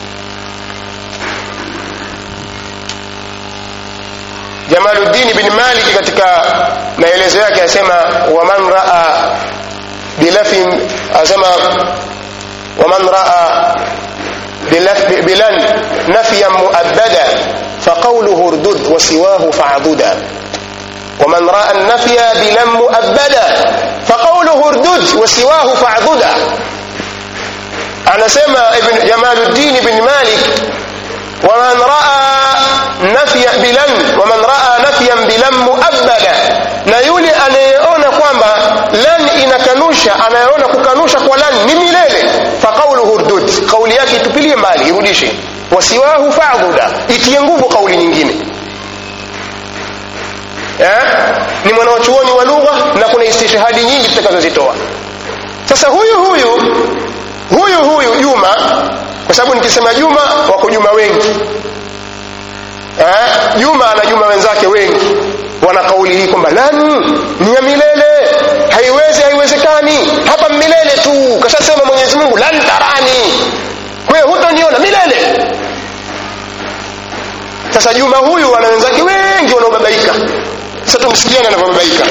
jamaluddin bin maliki katika maelezo yake asema waman raa bilafin asema waman raa bilan nafyan muabbada faqawluhu urdud wasiwahu fa'duda ومن راى النفي بلم مؤبدا فقوله اردد وسواه فاعضدا anasema ibn jamaluddin ibn malik waman raa nafya bilan waman raa nafyan bilan muabbada na yule anayeona kwamba lan inakanusha anayeona kukanusha kwa lan ni milele faqauluhu urdud kauli yake itupilie mbali irudishe wasiwahu fa'dhuda itie nguvu kauli nyingine eh? ni mwanawachuoni wa lugha na kuna istishhadi nyingi tutakazozitoa sasa huyu huyu huyu huyu juma kwa sababu nikisema juma wako juma wengi eh? juma ana juma wenzake wengi wana kauli hii kwamba lan ni ya milele haiwezi haiwezekani hapa milele tu kashasema mwenyezi mungu lan tarani kwa hiyo hutoniona milele sasa juma huyu ana wenzake wengi wanaobabaika sasa tumsikiane anavyobabaika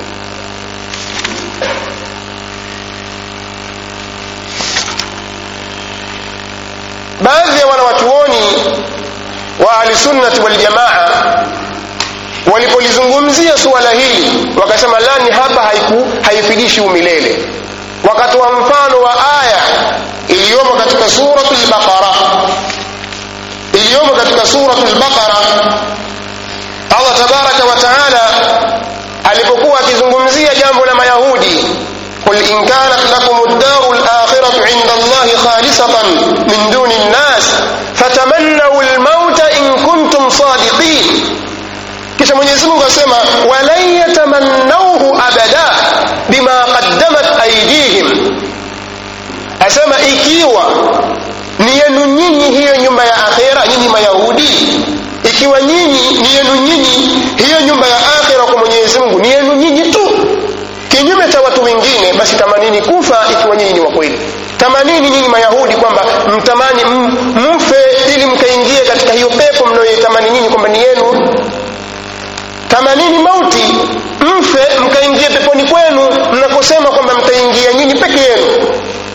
baadhi ya wanawachuoni wa ahlisunnati waljamaa walipolizungumzia suala hili wakasema lani hapa haiku haifidishi umilele wakatoa mfano wa aya iliyomo katika suratu lbaqara iliyomo katika suratu lbaqara allah tabaraka wa taala alipokuwa akizungumzia jambo la mayahudi قل إن كانت لكم الدار الآخرة عند الله خالصة من دون الناس فتمنوا الموت إن كنتم صادقين kisha mwenyezi mungu asema walan yatamannauhu abada bima qaddamat aidihim asema ikiwa ni yenu nyinyi hiyo nyumba ya akhera nyinyi mayahudi ikiwa nyinyi ni yenu nyinyi hiyo nyumba ya akhera kwa mwenyezi mungu ni yenu nyinyi tu kinyume cha watu wengine basi tamanini kufa ikiwa nyinyi ni wa kweli tamanini nyinyi mayahudi kwamba mtamani mfe ili mkaingie katika hiyo pepo mnayoitamani nyinyi kwamba ni yenu tamanini mauti mfe mkaingie peponi kwenu mnaposema kwamba mtaingia nyinyi peke yenu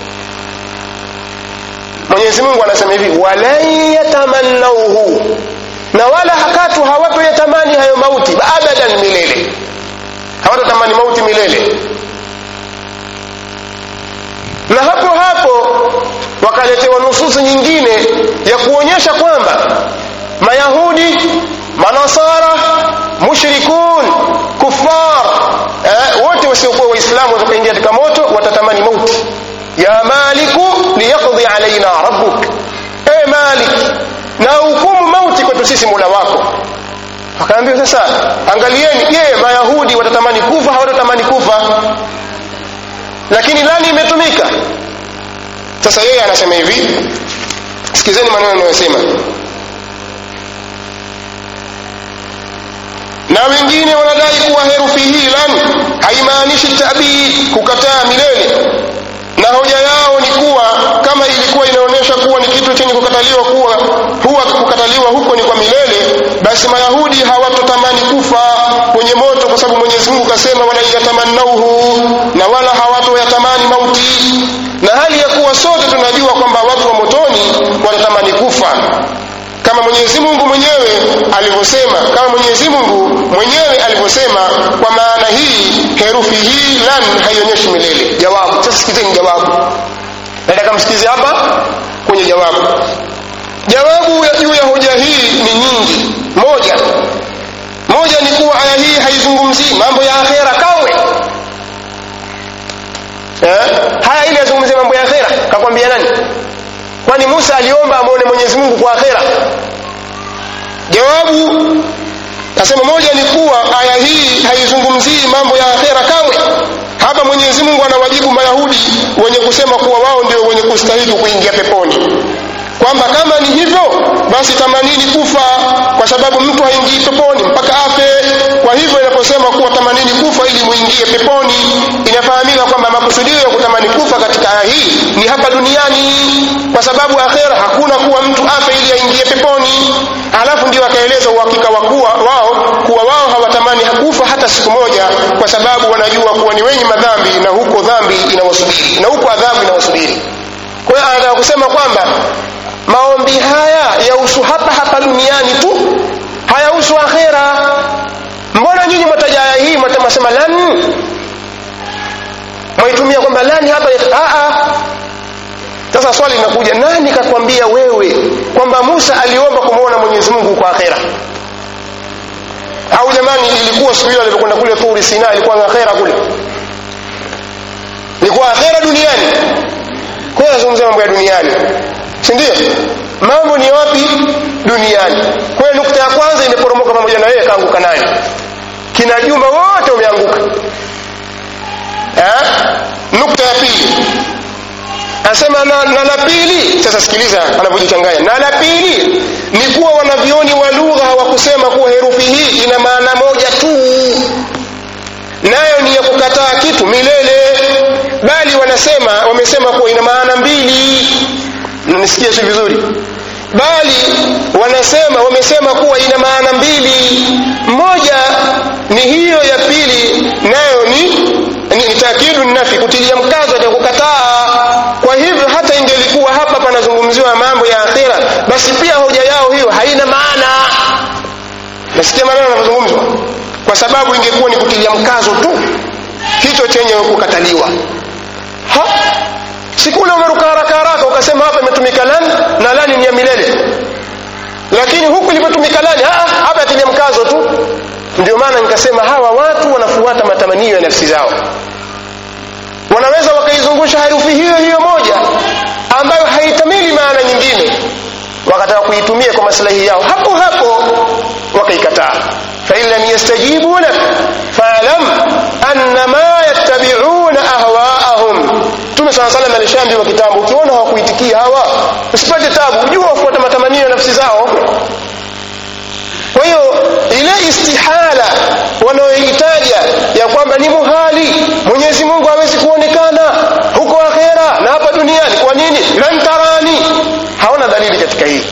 mwenyezi mungu anasema hivi walan yatamannauhu na wala hakatu hawatoyatamani hayo mauti abadan milele hawatatamani mauti milele na hapo hapo wakaletewa nususu nyingine ya kuonyesha kwamba mayahudi manasara mushrikun kufar eh, wote wasiokuwa waislamu watakaingia katika moto watatamani mauti ya maliku liyaqdi alaina rabbuk e malik na hukumu mauti kwetu sisi mola wako akaambia sasa angalieni je mayahudi watatamani kufa hawatatamani kufa lakini lani imetumika sasa yeye anasema hivi sikizeni maneno anayosema na wengine wanadai kuwa herufi hii lan haimaanishi tabid kukataa milele na hoja yao ni kuwa kama ilikuwa inaonyesha kuwa ni kitu chenye kukataliwa kuwa huwa kukataliwa huko ni kwa milele basi mayahudi hawatotamani kufa kwenye moto kwa sababu mwenyezi mungu kasema wala yatamannauhu na wala hawatoyatamani mauti na hali ya kuwa sote tunajua kwamba watu wa motoni wanatamani kufa kama mwenyezi mungu mwenyewe alivyosema kama mwenyezi mungu mwenyewe alivyosema kwa maana hii herufi hii lan haionyeshi milele jawabu sasa sikizeni jawabu nataka msikize hapa kwenye jawabu jawabu ya juu ya hoja hii ni nyingi moja moja ni kuwa aya hii haizungumzii mambo ya akhera kamwe eh? haya ili yazungumzie mambo ya akhera kakwambia nani kwani musa aliomba amwone mwenyezi mungu kwa akhera jawabu nasema moja ni kuwa aya hii haizungumzii mambo ya akhera kamwe hapa mwenyezi mungu anawajibu mayahudi wenye kusema kuwa wao ndio wenye kustahili kuingia peponi kwamba kama ni hivyo basi tamanini kufa kwa sababu mtu haingii peponi mpaka afe kwa hivyo inaposema kuwa tamanini kufa ili muingie peponi inafahamika kwamba makusudio ya kutamani kufa katika aya hii ni hapa duniani kwa sababu akhera hakuna kuwa mtu afe ili aingie peponi alafu ndio akaeleza uhakika wa kuwa wao kuwa wao hawatamani kufa hata siku moja kwa sababu wanajua kuwa ni wenye madhambi na huko dhambi inawasubiri na huko adhabu inawasubiri kwa hiyo anataka kusema kwamba maombi haya yahusu hapa hapa duniani tu hayahusu akhera mbona nyinyi mwataja aya hii mwatasema lan mwaitumia kwamba lani hapa aa sasa swali linakuja nani kakwambia wewe kwamba musa aliomba kumwona mwenyezi mungu kwa akhera au jamani ilikuwa siku hiyo alivyokwenda kule turi sina ilikuwa akhera kule ilikuwa akhera duniani kwa hiyo nazungumzia mambo ya duniani si ndio mambo ni wapi duniani kwa hiyo nukta ya kwanza imeporomoka pamoja na yeye kaanguka nayo kina juma wote wameanguka nukta ya pili anasema na, na la pili sasa sikiliza anavyojichanganya na la pili ni kuwa wanavyoni wa lugha hawakusema kuwa herufi hii ina maana moja tu nayo ni ya kukataa kitu milele bali wanasema wamesema kuwa ina maana mbili nisikie si vizuri bali wanasema wamesema kuwa ina maana mbili moja ni hiyo ya pili nayo ni ni, ni takidu nafi kutilia mkazo ya kukataa kwa hivyo hata ingelikuwa hapa panazungumziwa mambo ya akhira basi pia hoja yao hiyo haina maana nasikia maneno yanavyozungumzwa kwa sababu ingekuwa ni kutilia mkazo tu hicho chenye kukataliwa ha sikule umeruka haraka haraka ukasema hapa imetumika lani na lani ni ya milele lakini huku ilipotumika lani hapa yatilia mkazo tu ndio maana nikasema hawa watu wanafuata matamanio ya nafsi zao wanaweza wakaizungusha herufi hiyo hiyo moja ambayo haitamili maana nyingine wakataka kuitumia kwa maslahi yao hapo hapo wakaikataa fain lam yastajibu lak falam annama yattabiuna ahwaahum mtume saa salam alishaambiwa kitambo ukiona hawakuitikia hawa usipate tabu jua wafuata matamanio ya nafsi zao kwa hiyo ile istihala wanayohitaja ya kwamba ni muhali mwenyezi mungu hawezi kuonekana huko akhera na hapa duniani kwa nini lan tarani hawana dalili katika hii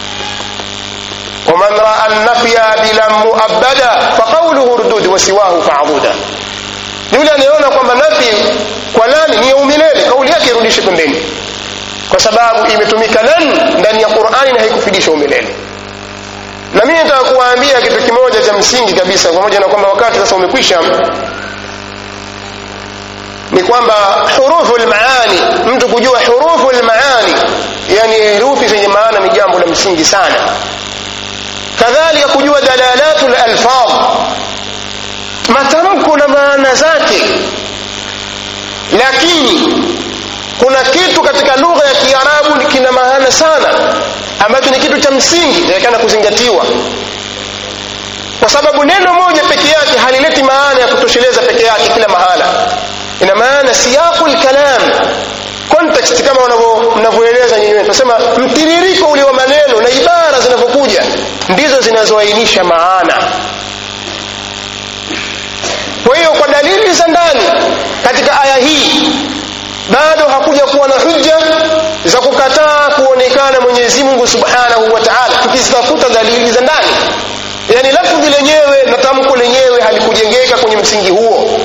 ومن راى النفي بلا مؤبدا فقوله ردود وسواه فاعبدا yule anayeona kwamba nafi kwa lani ni ya umilele kauli yake irudishe pembeni kwa sababu imetumika lan ndani ya qurani na haikufidisha umilele na mimi nataka kuwaambia kitu kimoja cha msingi kabisa pamoja na kwamba wakati sasa umekwisha ni kwamba hurufu lmaani mtu kujua hurufu lmaani yani herufi zenye maana ni jambo la msingi sana kadhalika kujua dalalatu lalfadh matamko na maana zake lakini kuna kitu katika lugha ya kiarabu kina maana sana ambacho ni kitu cha msingi inaonekana kuzingatiwa kwa sababu neno moja peke yake halileti maana ya kutosheleza peke yake kila mahala ina maana siyaqu lkalam context kama mnavyoeleza nyinyi tunasema mtiririko ule wa maneno na ibara zinavyokuja ndizo zinazoainisha maana kwa hiyo kwa dalili za ndani katika aya hii bado hakuja kuwa na hujja za kukataa kuonekana mwenyezi mungu subhanahu wa taala tukizitafuta dalili za ndani yaani lafdhi lenyewe na tamko lenyewe halikujengeka kwenye msingi huo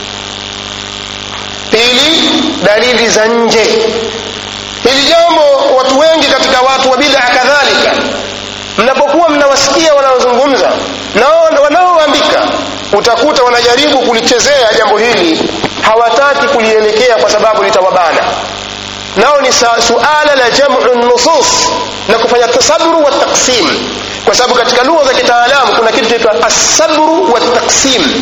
pili dalili za nje hili jambo watu wengi katika watu wa bid'a kadhalika mnapokuwa mnawasikia wanaozungumza na wanaoandika utakuta wanajaribu kulichezea jambo hili hawataki kulielekea kwa sababu litawabana nao ni suala la jamu nusus na kufanya tasaburu wa taksim kwa sababu katika lugha za kitaalamu kuna kitu chaitwa asabru wa taksim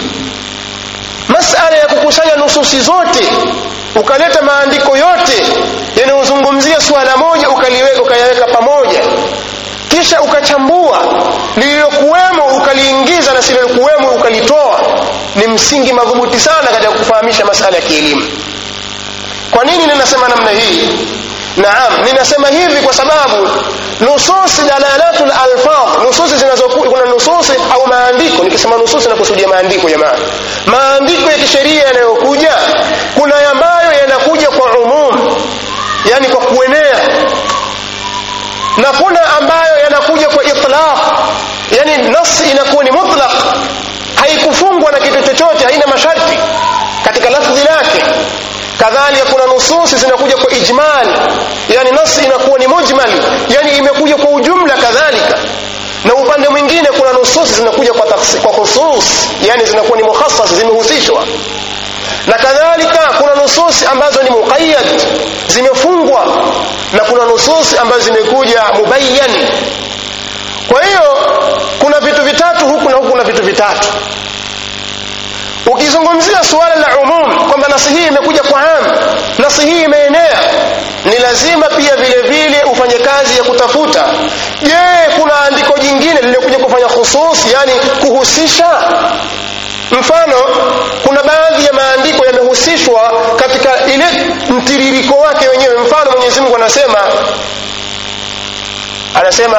masala ya kukusanya nususi zote ukaleta maandiko yote yanayozungumzia suala moja ukaliweka ukayaweka pamoja kisha ukachambua lililokuwemo ukaliingiza na sililokuwemo ukalitoa ni msingi madhubuti sana katika kufahamisha masala ya kielimu kwa nini ninasema namna hii naam ninasema hivi kwa sababu nususi dalalatu lalfadh nususi zinazokuja kuna nususi au maandiko nikisema nususi nakusudia maandiko jamani maandiko ya kisheria yanayokuja kuna ambayo yanakuja kwa umum yani kwa kuenea na kuna ambayo yanakuja kwa itlaq yani nas inakuwa ni mutlaq haikufungwa na kitu chochote haina masharti katika lafdhi lake kadhalika kuna nususi zinakuja kwa ijmal yani nas inakuwa ni mujmal yani imekuja kwa ujumla kadhalika na upande mwingine kuna nususi zinakuja kwa taksi, kwa khusus yani zinakuwa ni mukhassas zimehusishwa na kadhalika kuna nususi ambazo ni muqayyad zimefungwa na kuna nususi ambazo zimekuja mubayyan kwa hiyo kuna vitu vitatu huku na huku na vitu vitatu ukizungumzia suala la umum kwamba nasi hii imekuja kwa am nasi hii imeenea ni lazima pia vile vile ufanye kazi ya kutafuta je kuna andiko jingine lililokuja kufanya khusus yani kuhusisha mfano kuna baadhi ya maandiko yamehusishwa katika ile mtiririko wake wenyewe mfano mwenyezi mungu anasema anasema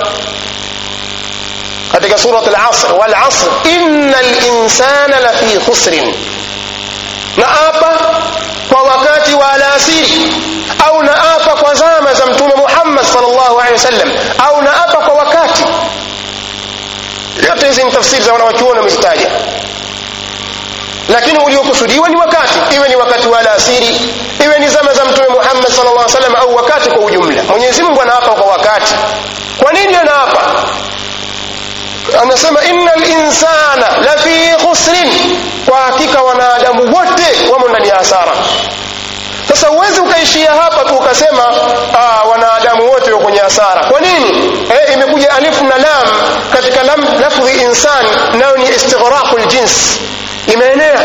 katika surat al-asr wal asr innal insana lafi khusrin na apa kwa wakati wa alasiri au na apa kwa zama za mtume Muhammad sallallahu alaihi wasallam au na apa kwa wakati yote hizi ni tafsiri za wanawachuoni wamezitaja lakini uliokusudiwa ni wakati iwe ni wakati wa alasiri iwe ni zama za mtume Muhammad sallallahu alaihi wasallam au wakati kwa ujumla Mwenyezi Mungu anaapa kwa wakati kwa nini anaapa anasema innal insana lafi khusrin kwa hakika wanadamu wote wamo ndani ya hasara sasa uwezi ukaishia hapa tu ukasema ah, wanadamu wote wako kwenye hasara kwa nini eh, imekuja alif na lam katika lam lafdhi insan nayo ni istighraqul jins imeenea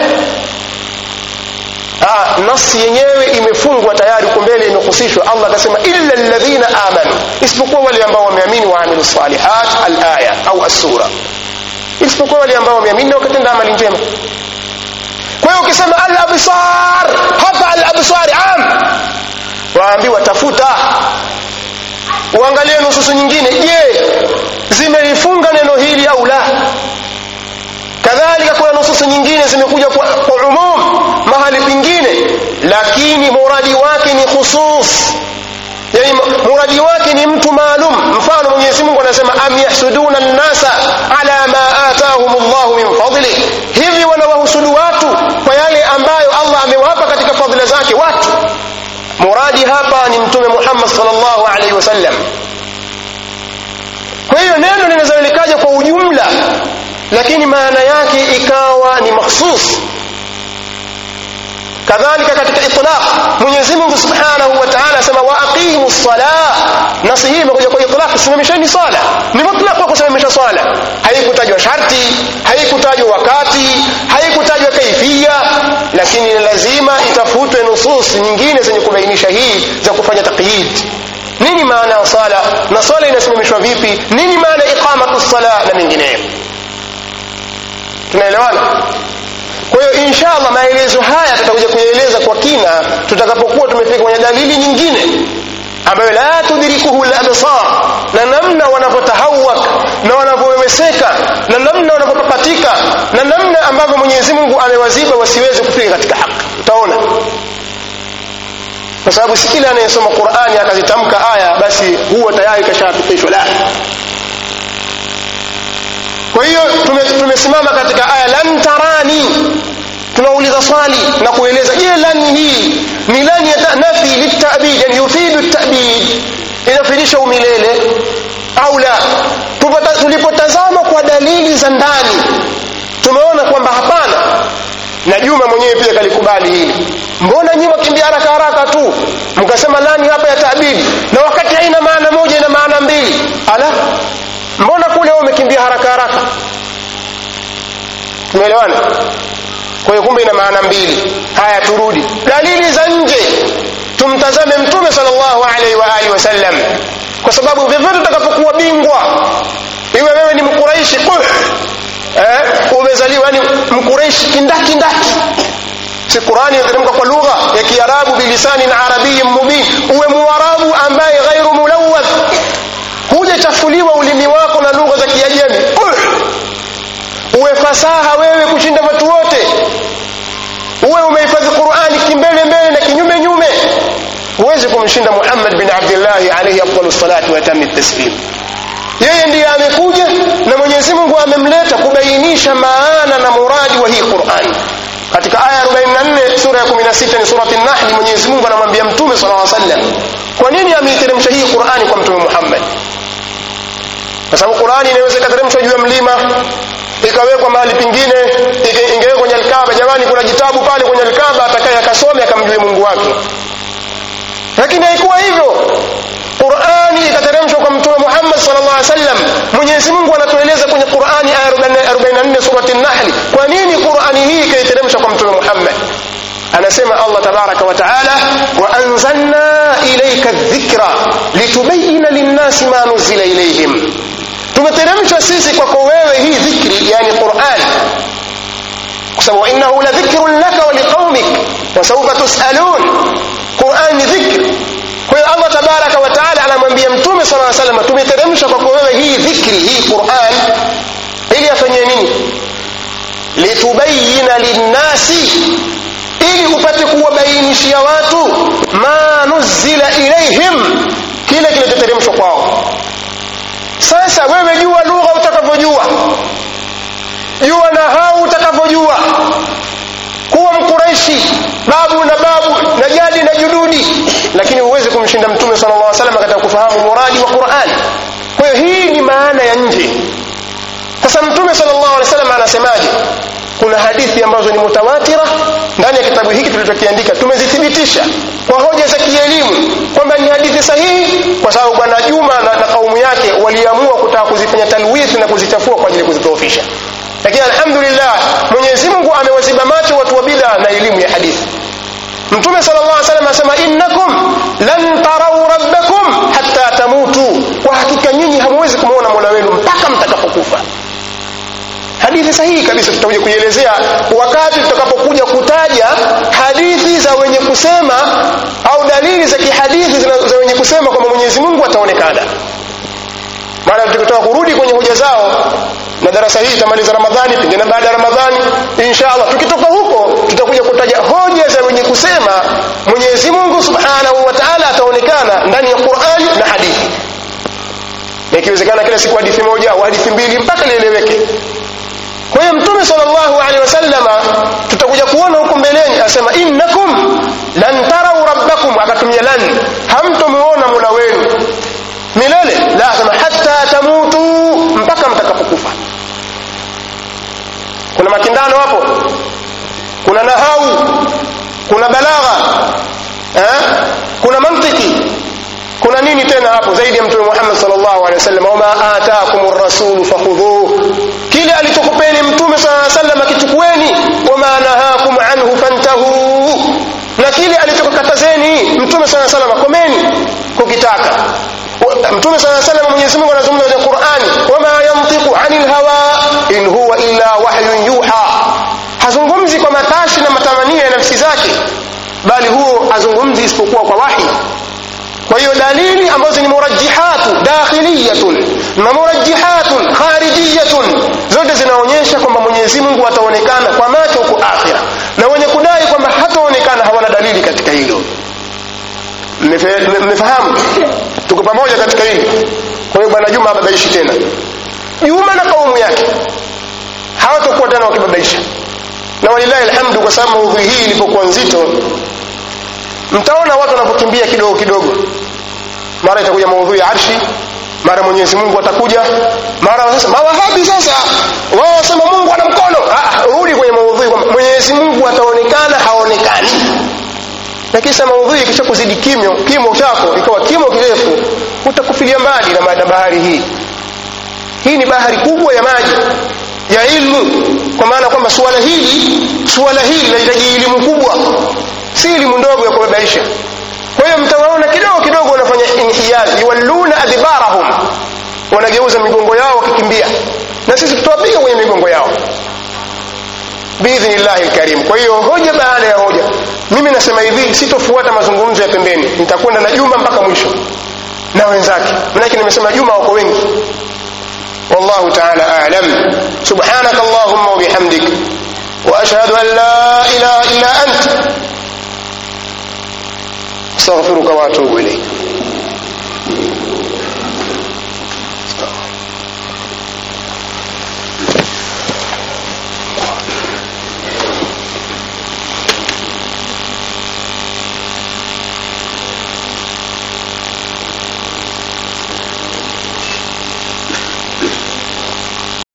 ah, nasi yenyewe imefungwa tayari huko mbele imehusishwa allah akasema illa alladhina amanu isipokuwa wale ambao wameamini waamilu salihat alaya au assura isipokuwa wale ambao wameamini na wakatenda amali njema kwa hiyo ukisema al absar hapa al absar am waambiwa tafuta uangalie nususu nyingine je zimelifunga neno hili au la kadhalika kuna nususu nyingine zimekuja kwa, kwa umum mahali pengine lakini muradi wake ni khusus yani muradi wake ni mtu maalum mfano mwenyezi mungu anasema am yahsuduna nnasa ala ma atahum llahu min fadli hivi wanawahusudu watu kwa yale ambayo allah amewapa katika fadhila zake watu muradi hapa ni mtume muhammad salllahu alaihi wasallam kwa hiyo neno linaweza likaja kwa ujumla lakini maana yake ikawa ni makhsus kadhalika katika itlaq mwenyezi mungu subhanahu wa taala asema wa aqimu ssalah nasi hii imekuja kwa itlaq simamisheni swala ni mutlaq wa kusimamisha swala haikutajwa sharti haikutajwa wakati haikutajwa kaifia lakini ni lazima itafutwe nusus nyingine zenye kubainisha hii za kufanya taqyid nini maana ya swala na swala inasimamishwa vipi nini maana iqamatu sala na mengineyo tunaelewana kwa hiyo inshallah maelezo haya tutakuja kuyaeleza kwa kina tutakapokuwa tumefika kwenye dalili nyingine ambayo la tudrikuhu labsar na namna wanavyotahawak na wanavyoweweseka na namna wanavyopapatika na namna ambavyo mwenyezi mungu amewaziba wasiweze kufika katika haki utaona kwa sababu si kila anayesoma qurani akazitamka aya basi huwa tayari kashafikishwa la kwa hiyo tumesimama tume katika aya lan tarani tunauliza swali na kueleza je lan hii ni lan ya nafi litabid yani yufidu tabid inafidisha umilele au la tulipotazama kwa dalili za ndani tumeona kwamba hapana na juma mwenyewe pia kalikubali hili mbona nyi wakimbia haraka haraka tu mkasema lani hapa ya tabidi na wakati haina maana moja ina maana mbili ala mbona kule umekimbia haraka haraka tumeelewana kwa hiyo kumbe ina maana mbili haya turudi dalili za nje tumtazame mtume sallallahu alaihi wa alihi wasallam kwa sababu vyovyote utakapokuwa bingwa iwe wewe ni mkuraishi kuh eh, umezaliwa yani mkuraishi kindaki ndaki si qurani inateremka kwa lugha ya kiarabu bilisanin arabiyin mubin uwe muarabu ambaye ghairu mulawwath hujachafuliwa ulimi wako na lugha za kiajemi uwe fasaha wewe kushinda watu wote uwe umehifadhi qurani kimbele mbele na kinyume nyume huwezi kumshinda muhammad bin abdillahi alaihi afdalu salati watami taslim yeye ndiye amekuja na mwenyezi mungu amemleta kubainisha maana na muradi wa hii qurani katika aya 44 sura ya 16 ni surati nahli mwenyezi mungu anamwambia mtume sala llaw sallam kwa nini ameiteremsha hii qurani kwa mtume muhammad kwa sababu qurani inaweza ikateremshwa juu ya mlima ikawekwa mahali pingine ingewekwa kwenye alkaba jamani kuna jitabu pale kwenye alkaba atakaye akasome akamjue mungu wake lakini haikuwa hivyo qurani ikateremshwa kwa mtume muhammad salllah alih wasallam mwenyezi mungu anatueleza kwenye qurani aya 44 surati nahli kwa nini qurani hii ikaiteremshwa kwa mtume muhammad anasema allah tabaraka wa taala waanzalna ilaika dhikra litubayina linnasi ma nuzila ilaihim tumeteremsha sisi kwako wewe hii dhikri yani quran kwa sababu innahu la dhikrun laka wa liqaumik wasaufa tusalun quran ni dhikri kwa hiyo allah tabaraka wa taala anamwambia mtume sala salam tumeteremsha kwako wewe hii dhikri hii quran ili afanyie nini litubayina linnasi ili upate kuwabainishia watu ma nuzila ilaihim kile kilichoteremshwa kwao sasa wewe jua lugha utakavyojua jua na hau utakavyojua kuwa mkuraishi babu na babu na jadi na jududi lakini huwezi kumshinda mtume sala llah salam katika kufahamu muradi wa qurani kwa hiyo hii ni maana ya nje sasa mtume sala llahu alehi wasallam anasemaje kuna hadithi ambazo ni mutawatira ndani ya kitabu hiki tulichokiandika tumezithibitisha kwa hoja za kielimu kwamba ni hadithi sahihi kwa sababu bwana juma na, na kaumu yake waliamua kutaka kuzifanya talwithi na kuzichafua kwa ajili ya kuzidhoofisha lakini alhamdulillah mwenyezi mungu amewaziba macho watu wa bidha na elimu ya hadithi mtume sala llah salam anasema innakum lan tarau rabbakum hatta tamutu kwa hakika nyinyi hamwezi kumwona mola wenu mpaka mtakapokufa hadithi sahihi kabisa tutakuja kuielezea wakati tutakapokuja kutaja hadithi za wenye kusema au dalili za kihadithi za wenye kusema kwamba mwenyezi mungu ataonekana maana tukitoka kurudi kwenye hoja zao na darasa hii itamaliza ramadhani pengine baada ya ramadhani insha allah tukitoka huko tutakuja kutaja hoja za wenye kusema mwenyezi mungu subhanahu wa taala ataonekana ndani ya qurani na hadithi na ikiwezekana kila siku hadithi moja au hadithi mbili mpaka lieleweke kwa hiyo mtume salllahu alehi wasallama tutakuja kuona huko mbeleni asema innakum lan tarau rabbakum akatumia lan hamtomuona mola wenu milele la asema hata tamutu mpaka mtakapokufa kuna makindano hapo kuna nahau kuna balagha eh? kuna mantiki kuna nini tena hapo zaidi ya mtume muhammad salllahu alehi wasallam wama atakum rasulu fakhudhuh kile alichokupeni mtume saa salam akichukueni wama nahakum anhu fantahuu na kile alichokukatazeni mtume saa salam komeni kukitaka mtume saa salam mwenyezi mungu anazungumza kwenye qurani wama yantiqu ani lhawa in huwa illa wahyun yuha hazungumzi kwa matashi na matamanio ya nafsi zake bali huo hazungumzi isipokuwa kwa wahi kwa hiyo dalili ambazo ni murajihatu dakhiliyatun na murajjihatun kharijiyatun zote zinaonyesha kwamba mwenyezi mungu ataonekana kwa macho huko akhira na wenye kudai kwamba hataonekana hawana dalili katika hilo Mmefe- mmefahamu tuko pamoja katika hili kwa hiyo bwana juma ababaishi tena juma na kaumu yake hawatakuwa tena wakibabaisha na walilahi alhamdu kwa sababu maudhui hii ilipokuwa nzito mtaona watu wanapokimbia kidogo kidogo mara itakuja maudhui ya arshi mara mwenyezi mungu atakuja mara sasa mawahabi sasa wao wasema mungu ana mkono Ah, ah, rudi kwenye maudhui kwamba mwenyezi mungu ataonekana haonekani na kisha maudhui ikisha kuzidi kimyo kimo chako ikawa kimo kirefu utakufilia mbali na ma- na bahari hii hii ni bahari kubwa ya maji ya ilmu kwa maana kwamba suala hili suala hili linahitaji elimu kubwa si elimu ndogo ya kubabaisha kwa hiyo mtawaona kidogo kidogo wanafanya inhiyaz yuwalluna adbarahum wanageuza migongo yao wakikimbia na sisi tutawapiga kwenye migongo yao biidhnillahi lkarim kwa hiyo hoja baada ya hoja mimi nasema hivi sitofuata mazungumzo ya pembeni nitakwenda na juma mpaka mwisho na wenzake manake nimesema juma wako wengi والله تعالى أعلم سبحانك اللهم وبحمدك وأشهد أن لا إله إلا أنت استغفرك وأتوب إليك